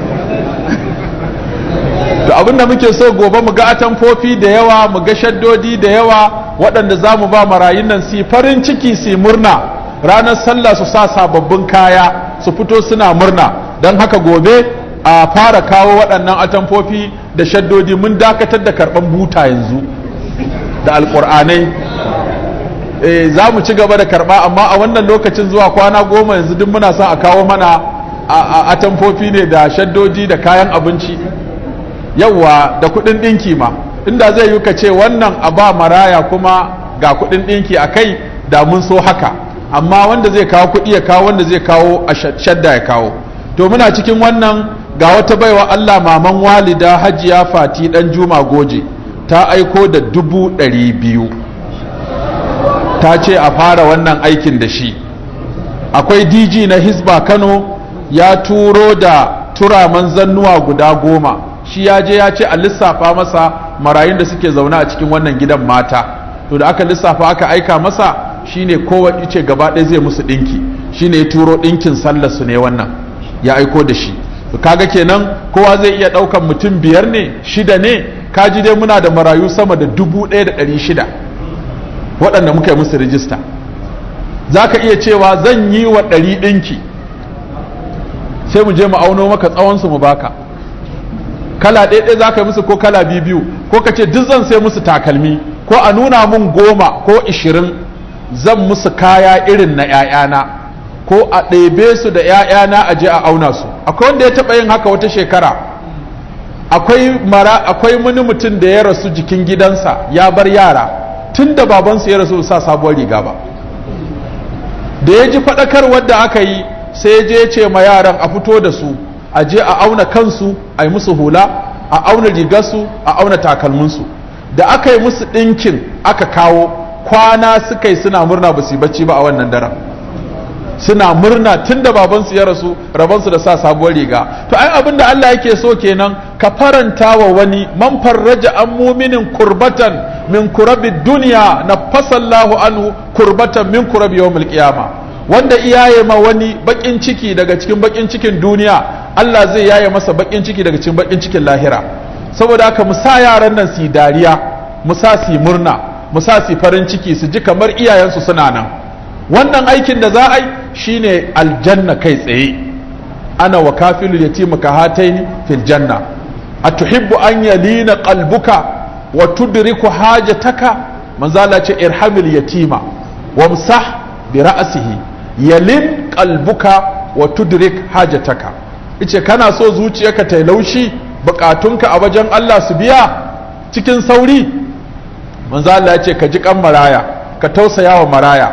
to abinda muke so gobe mu ga atamfofi da yawa mu ga shaddodi da yawa waɗanda za mu ba marayun nan su farin ciki su murna ranar sallah su sa sababbin kaya su fito suna murna don haka gobe a fara kawo waɗannan atamfofi da shaddodi mun dakatar da karɓan buta yanzu da alƙur'anai e, za mu ci gaba da karɓa amma a wannan lokacin zuwa kwana goma yanzu duk muna son a kawo mana a atamfofi ne da shaddodi da kayan abinci yawwa da kuɗin ɗinki ma inda zai yi ka ce wannan a ba maraya kuma ga kuɗin ɗinki a kai da mun so haka amma wanda zai kawo kuɗi ya kawo wanda zai kawo a shadda ya kawo to muna cikin wannan ga wata baiwa Allah maman walida hajiya fati dan juma goje ta aiko da dubu ɗari biyu ta ce a fara wannan aikin da shi akwai dg na hisba kano ya turo da turaman zannuwa guda goma shi ya je ya ce a lissafa masa marayun da suke zaune a cikin wannan gidan mata to da aka lissafa aka aika masa shine kowa ce gaba ɗaya zai musu ɗinki shine ya turo ɗinkin sallar su ne wannan ya aiko da shi to kaga kenan kowa zai iya ɗaukan mutum biyar ne shida ne kaji dai muna da marayu sama da dubu ɗaya da ɗari shida waɗanda muka yi musu rijista za ka iya cewa zan yi wa ɗari ɗinki sai mu je mu auno maka tsawonsu mu baka kala ɗaya za ka yi musu ko kala biyu biyu ko ka ce duk zan sai musu takalmi ko a nuna mun goma ko ishirin zan musu kaya irin na ‘ya'yana ko a ɗebe su da ‘ya'yana a je a auna su akwai wanda ya taɓa yin haka wata shekara akwai mara akwai wani mutum da ya rasu jikin gidansa ya bar yara tun da babansu ya rasu sa sabuwar riga ba da ya ji faɗakarwar da aka yi sai ya je ce ma yaran a fito da su a je a auna kansu a yi musu hula a auna rigarsu a auna takalminsu da aka yi musu ɗinkin aka kawo kwana suka yi suna murna ba su yi bacci ba a wannan daren suna murna tun da babansu ya rasu rabansu da sa sabuwar riga to ai abin da Allah yake so kenan ka faranta wa wani man farraja an muminin kurbatan min kurabi duniya na fasallahu anhu kurbatan min kurabi yawmul qiyama wanda iyaye ma wani bakin ciki daga cikin bakin cikin duniya Allah zai yaye masa bakin ciki daga cikin bakin cikin lahira saboda haka mu sa yaran nan su dariya mu sa su murna mu sa su farin ciki su ji kamar iyayensu suna nan wannan aikin da za a yi shine aljanna kai tsaye ana wa kafilu yatima ka hataini fil janna atuhibbu an yalina qalbuka wa tudriku hajataka manzo Allah ce irhamil yatima wamsah bi ra'sihi yalin qalbuka wa tudrik hajataka ice kana so zuciyarka ta laushi bukatunka a wajen Allah su biya cikin sauri manzo Allah ya ce ka ji kan maraya ka tausaya wa maraya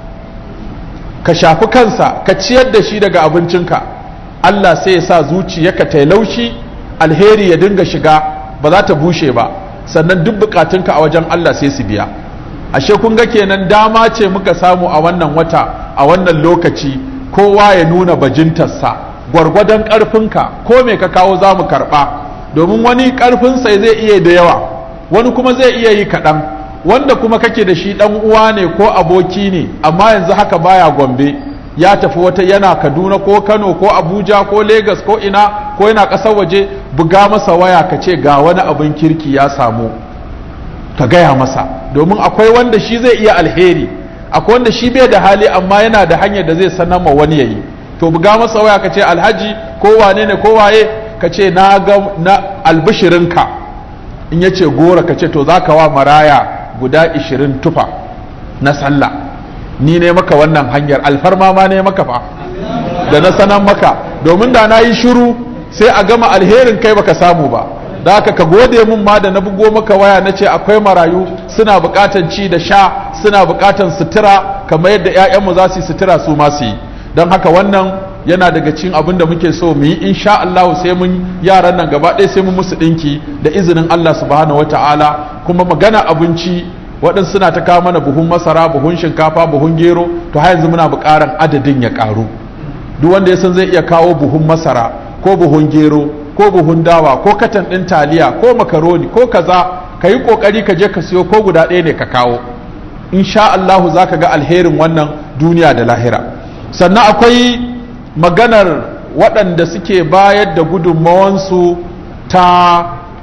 ka shafi kansa ka ciyar da shi daga abincinka Allah sai ya sa zuciyarka ta laushi alheri ya dinga shiga ba za ta bushe ba sannan duk bukatunka a wajen Allah sai su biya ashe kun ga kenan dama ce muka samu a wannan wata a wannan lokaci kowa ya nuna bajintarsa gwargwadon ƙarfinka ko me ka kawo za mu karɓa domin wani ƙarfinsa zai iya da yawa wani kuma zai iya yi kaɗan wanda kuma kake da shi ɗan uwa ne ko aboki ne amma yanzu haka baya gombe ya tafi wata yana kaduna ko kano ko abuja ko Legas ko ina ko yana ƙasar waje buga masa waya ka ce ga wani abin kirki ya samu ka gaya masa domin akwai wanda shi zai iya alheri akwai wanda shi bai da hali amma yana da hanyar da zai sanar ma wani yayi to buga masa waya ka ce alhaji ko wane ne ko waye ka ce na ga na albishirinka in yace gora ka ce to zaka wa maraya guda 20 tufa na sallah ni ne maka wannan hanyar alfarma ma ne maka fa da na sanan maka domin da na yi shiru sai a gama alherin kai baka samu ba da haka ka gode mun ma da na bugo maka waya na ce akwai marayu suna bukatan ci da sha suna bukatan sutura kamar yadda 'ya'yanmu za su yi sutura su ma su yi don haka wannan yana daga cikin abin da muke so mu yi insha Allah sai mun yaran nan gaba ɗaya sai mun musu ɗinki da izinin Allah subhanahu wataala kuma magana abinci waɗansu suna ta kawo mana buhun masara buhun shinkafa buhun gero to har yanzu muna buƙaran adadin ya ƙaru duk wanda ya san zai iya kawo buhun masara ko buhun gero ko buhun dawa ko katan ɗin taliya ko makaroni ko kaza ka yi ƙoƙari ka je ka siyo ko guda ɗaya ne ka kawo insha Allah za ka ga alherin wannan duniya da lahira sannan akwai maganar waɗanda suke bayar da gudunmawansu ta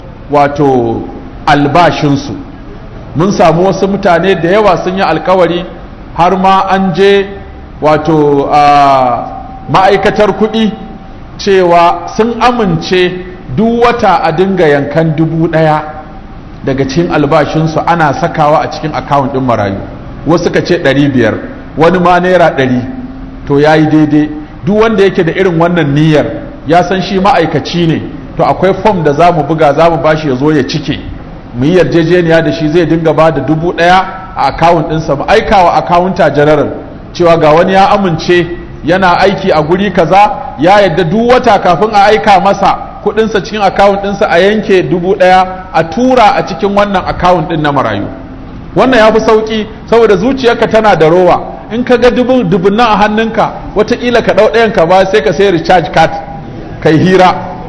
wato albashinsu mun samu wasu mutane da yawa sun yi alkawari har ma an je wato ma'aikatar kuɗi cewa sun amince duk wata a dinga yankan dubu ɗaya daga cikin albashinsu ana sakawa a cikin akawun ɗin marayu wasu ka ce ɗari biyar wani ma naira ɗari to ya yi daidai duk wanda yake da irin wannan niyyar ya san shi ma'aikaci ne to akwai fom da za mu buga za mu bashi ya zo ya cike mu yi yarjejeniya da shi zai dinga ba da dubu ɗaya a akawun ɗinsa mu aika wa akawunta general cewa ga wani ya amince yana aiki a guri kaza ya yadda duk wata kafin a aika masa kuɗinsa cikin akawun ɗinsa a yanke dubu ɗaya a tura a cikin wannan akawun ɗin na marayu wannan ya fi sauƙi saboda zuciyarka tana da rowa in ka ga dubun nan a hannunka watakila ka ɗau ɗayan ka ba sai ka sai recharge card kai hira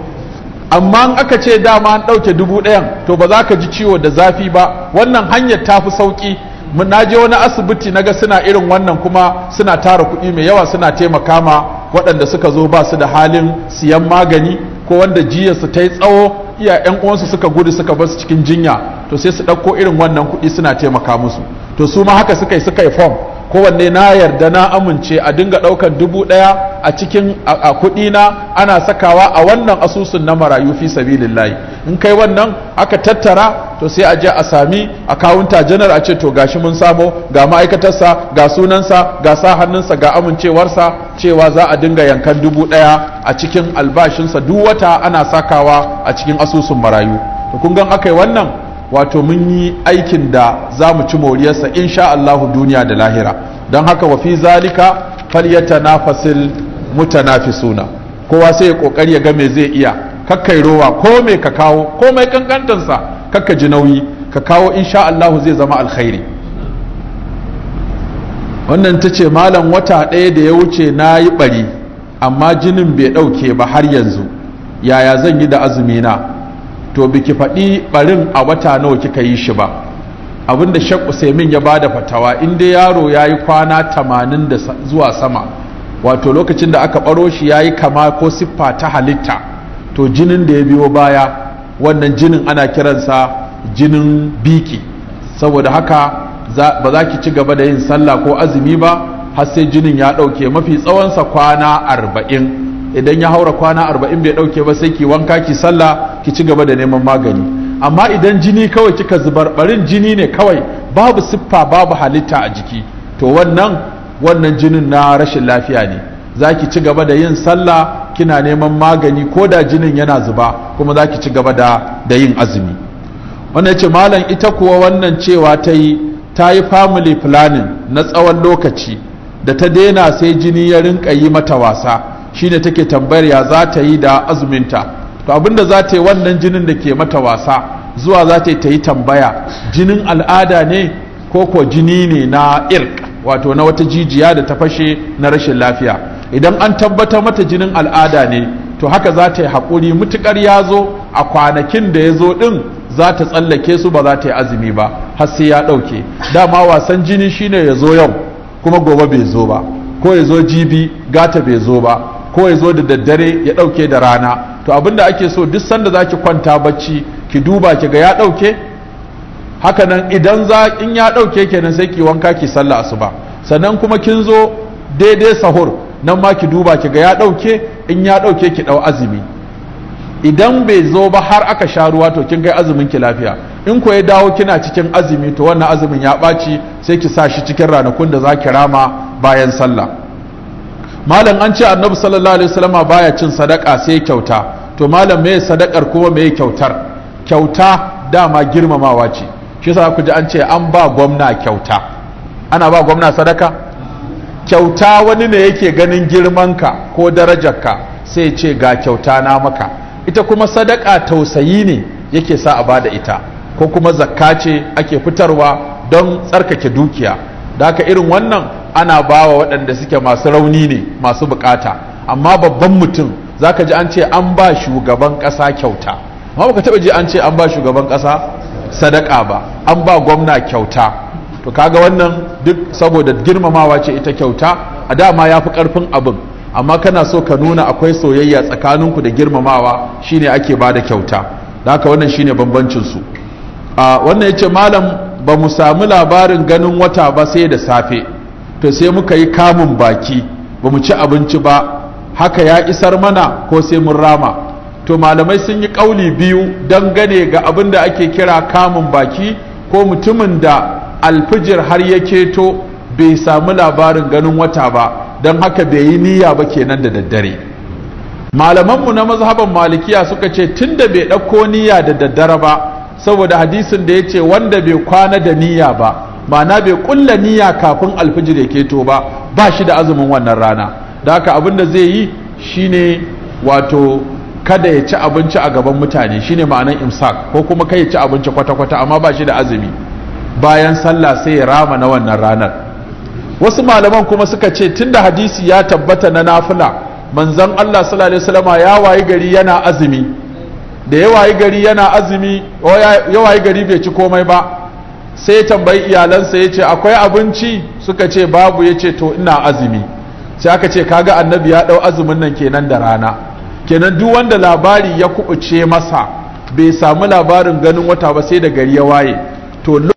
amma in aka ce dama an ɗauke dubu ɗayan to ba za ka ji ciwo da zafi ba wannan hanyar ta fi sauƙi na je wani asibiti na ga suna irin wannan kuma suna tara kuɗi mai yawa suna taimaka ma waɗanda suka zo ba su da halin siyan magani ko wanda jiyarsu ta yi tsawo iya yan uwansu suka gudu suka bar su cikin jinya to sai su ɗauko irin wannan kuɗi suna taimaka musu to su ma haka suka yi suka yi form kowanne na yarda na amince a dinga ɗaukan dubu ɗaya a cikin a kuɗi na ana sakawa a wannan asusun na marayu fi sabilillahi in kai wannan aka tattara to sai a je a sami akawunta janar a ce to gashi mun samo ga ma'aikatarsa ga sunansa ga sa hannunsa ga amincewarsa cewa za a dinga yankan dubu ɗaya a cikin albashinsa duk wata ana sakawa a cikin asusun marayu to kun gan aka yi wannan wato mun yi aikin da za mu ci moriyarsa insha Allahu duniya da lahira don haka wa fi zalika falyatanafasil mutanafisuna kowa sai ya kokari ya ga me zai iya kakkai rowa ko me ka kawo ko mai kankantansa kakka ji nauyi ka kawo insha Allahu zai zama alkhairi wannan ta ce malam wata ɗaya da ya wuce na yi ɓari amma jinin bai ɗauke ba har yanzu yaya zan yi da azumina to biki faɗi ɓarin a wata nawa kika yi shi ba abinda shek usaimin ya bada fatawa in dai yaro ya yi kwana tamanin da zuwa sama wato lokacin da aka ɓaro shi ya yi kama ko siffa ta halitta to jinin da ya biyo baya wannan jinin ana kiransa jinin biki saboda haka ba za ki ci gaba da yin sallah ko azumi ba har sai jinin ya ɗauke mafi tsawonsa kwana arba'in idan ya haura kwana arba'in bai ɗauke ba sai ki wanka ki sallah ki ci gaba da neman magani amma idan jini kawai kika zubar barin jini ne kawai babu siffa babu halitta a jiki to wannan wannan jinin na rashin lafiya ne za ki ci gaba da yin sallah kina neman magani ko da jinin yana zuba kuma za ki ci gaba da da yin azumi wannan ce malam ita kuwa wannan cewa ta yi ta yi family planning na tsawon lokaci da ta daina sai jini ya rinka yi mata wasa shine take tambayar ya za ta yi da azuminta to abinda za ta yi wannan jinin da ke mata wasa zuwa za ta yi ta yi tambaya jinin al'ada ne ko ko jini ne na irk wato na wata jijiya da ta fashe na rashin lafiya idan an tabbatar mata jinin al'ada ne to haka za ta yi haƙuri mutuƙar ya zo a kwanakin da ya zo ɗin za ta tsallake su ba za ta yi azumi ba har sai ya ɗauke dama wasan jini shine ya zo yau kuma gobe bai zo ba ko ya zo jibi gata bai zo ba ko ya zo da daddare ya ɗauke da rana to abinda ake so duk sanda za ki kwanta bacci ki duba ki ga ya ɗauke hakanan idan za in ya ɗauke kenan sai ki wanka ki sallah asuba sannan kuma kin zo daidai sahur nan ma ki duba ki ga ya ɗauke in ya ɗauke ki ɗau azumi idan bai zo ba har aka sha ruwa to kin kai azumin ki lafiya in ko ya dawo kina cikin azumi to wannan azumin ya ɓaci sai ki sa shi cikin ranakun da za ki rama bayan sallah malam an ce annabi sallallahu alaihi wasallama baya cin sadaka sai kyauta to malam me sadakar kuma me kyautar kyauta dama girmamawa ce shi yasa ku ji an ce an ba gwamna kyauta ana ba gwamna sadaka kyauta wani ne yake ganin girmanka ko darajarka sai ce ga kyauta na maka ita kuma sadaka tausayi ne yake sa a bada ita ko kuma zakka ce ake fitarwa don tsarkake dukiya da haka irin wannan ana bawa waɗanda suke masu rauni ne masu bukata amma babban mutum zaka ji an ce an ba shugaban ƙasa kyauta amma baka taɓa ji an ce an ba shugaban ƙasa sadaka ba an ba gwamna kyauta to kaga wannan duk saboda girmamawa ce ita kyauta a dama ya fi ƙarfin abin amma kana so ka nuna akwai soyayya tsakaninku da girmamawa shine ake ba da kyauta da haka wannan shine bambancinsu a wannan yace malam ba mu samu labarin ganin wata ba sai da safe to sai muka yi kamun baki ba mu ci abinci ba haka ya isar mana ko sai mun rama to malamai sun yi ƙauli biyu dangane ga abin da ake kira kamun baki ko mutumin da alfijir har ya keto bai samu labarin ganin wata ba don haka bai yi niyya ba kenan da daddare malamanmu na mazhaban malikiya suka ce tun da bai ɗauko niyya da daddare ba saboda hadisin da ya ce wanda bai kwana da niyya ba ma'ana bai kulla niyya kafin alfijir ya keto ba ba shi da azumin wannan rana da haka abin da zai yi shine wato kada ya ci abinci a gaban mutane shine ma'anar imsak ko kuma kai ya ci abinci kwata-kwata amma ba shi da azumi bayan sallah sai ya rama na wannan ranar wasu malaman kuma suka ce tunda hadisi ya tabbata na nafila manzon Allah sallallahu alaihi wasallama ya wayi gari yana azumi da ya wayi gari yana azumi ya wayi gari bai ci komai ba sai tambayi iyalansa ya ce akwai abinci suka ce babu ya ce to ina azumi sai aka ce kaga annabi ya ɗau azumin nan kenan da rana kenan duk wanda labari ya kubuce masa bai samu labarin ganin wata ba sai da gari ya waye to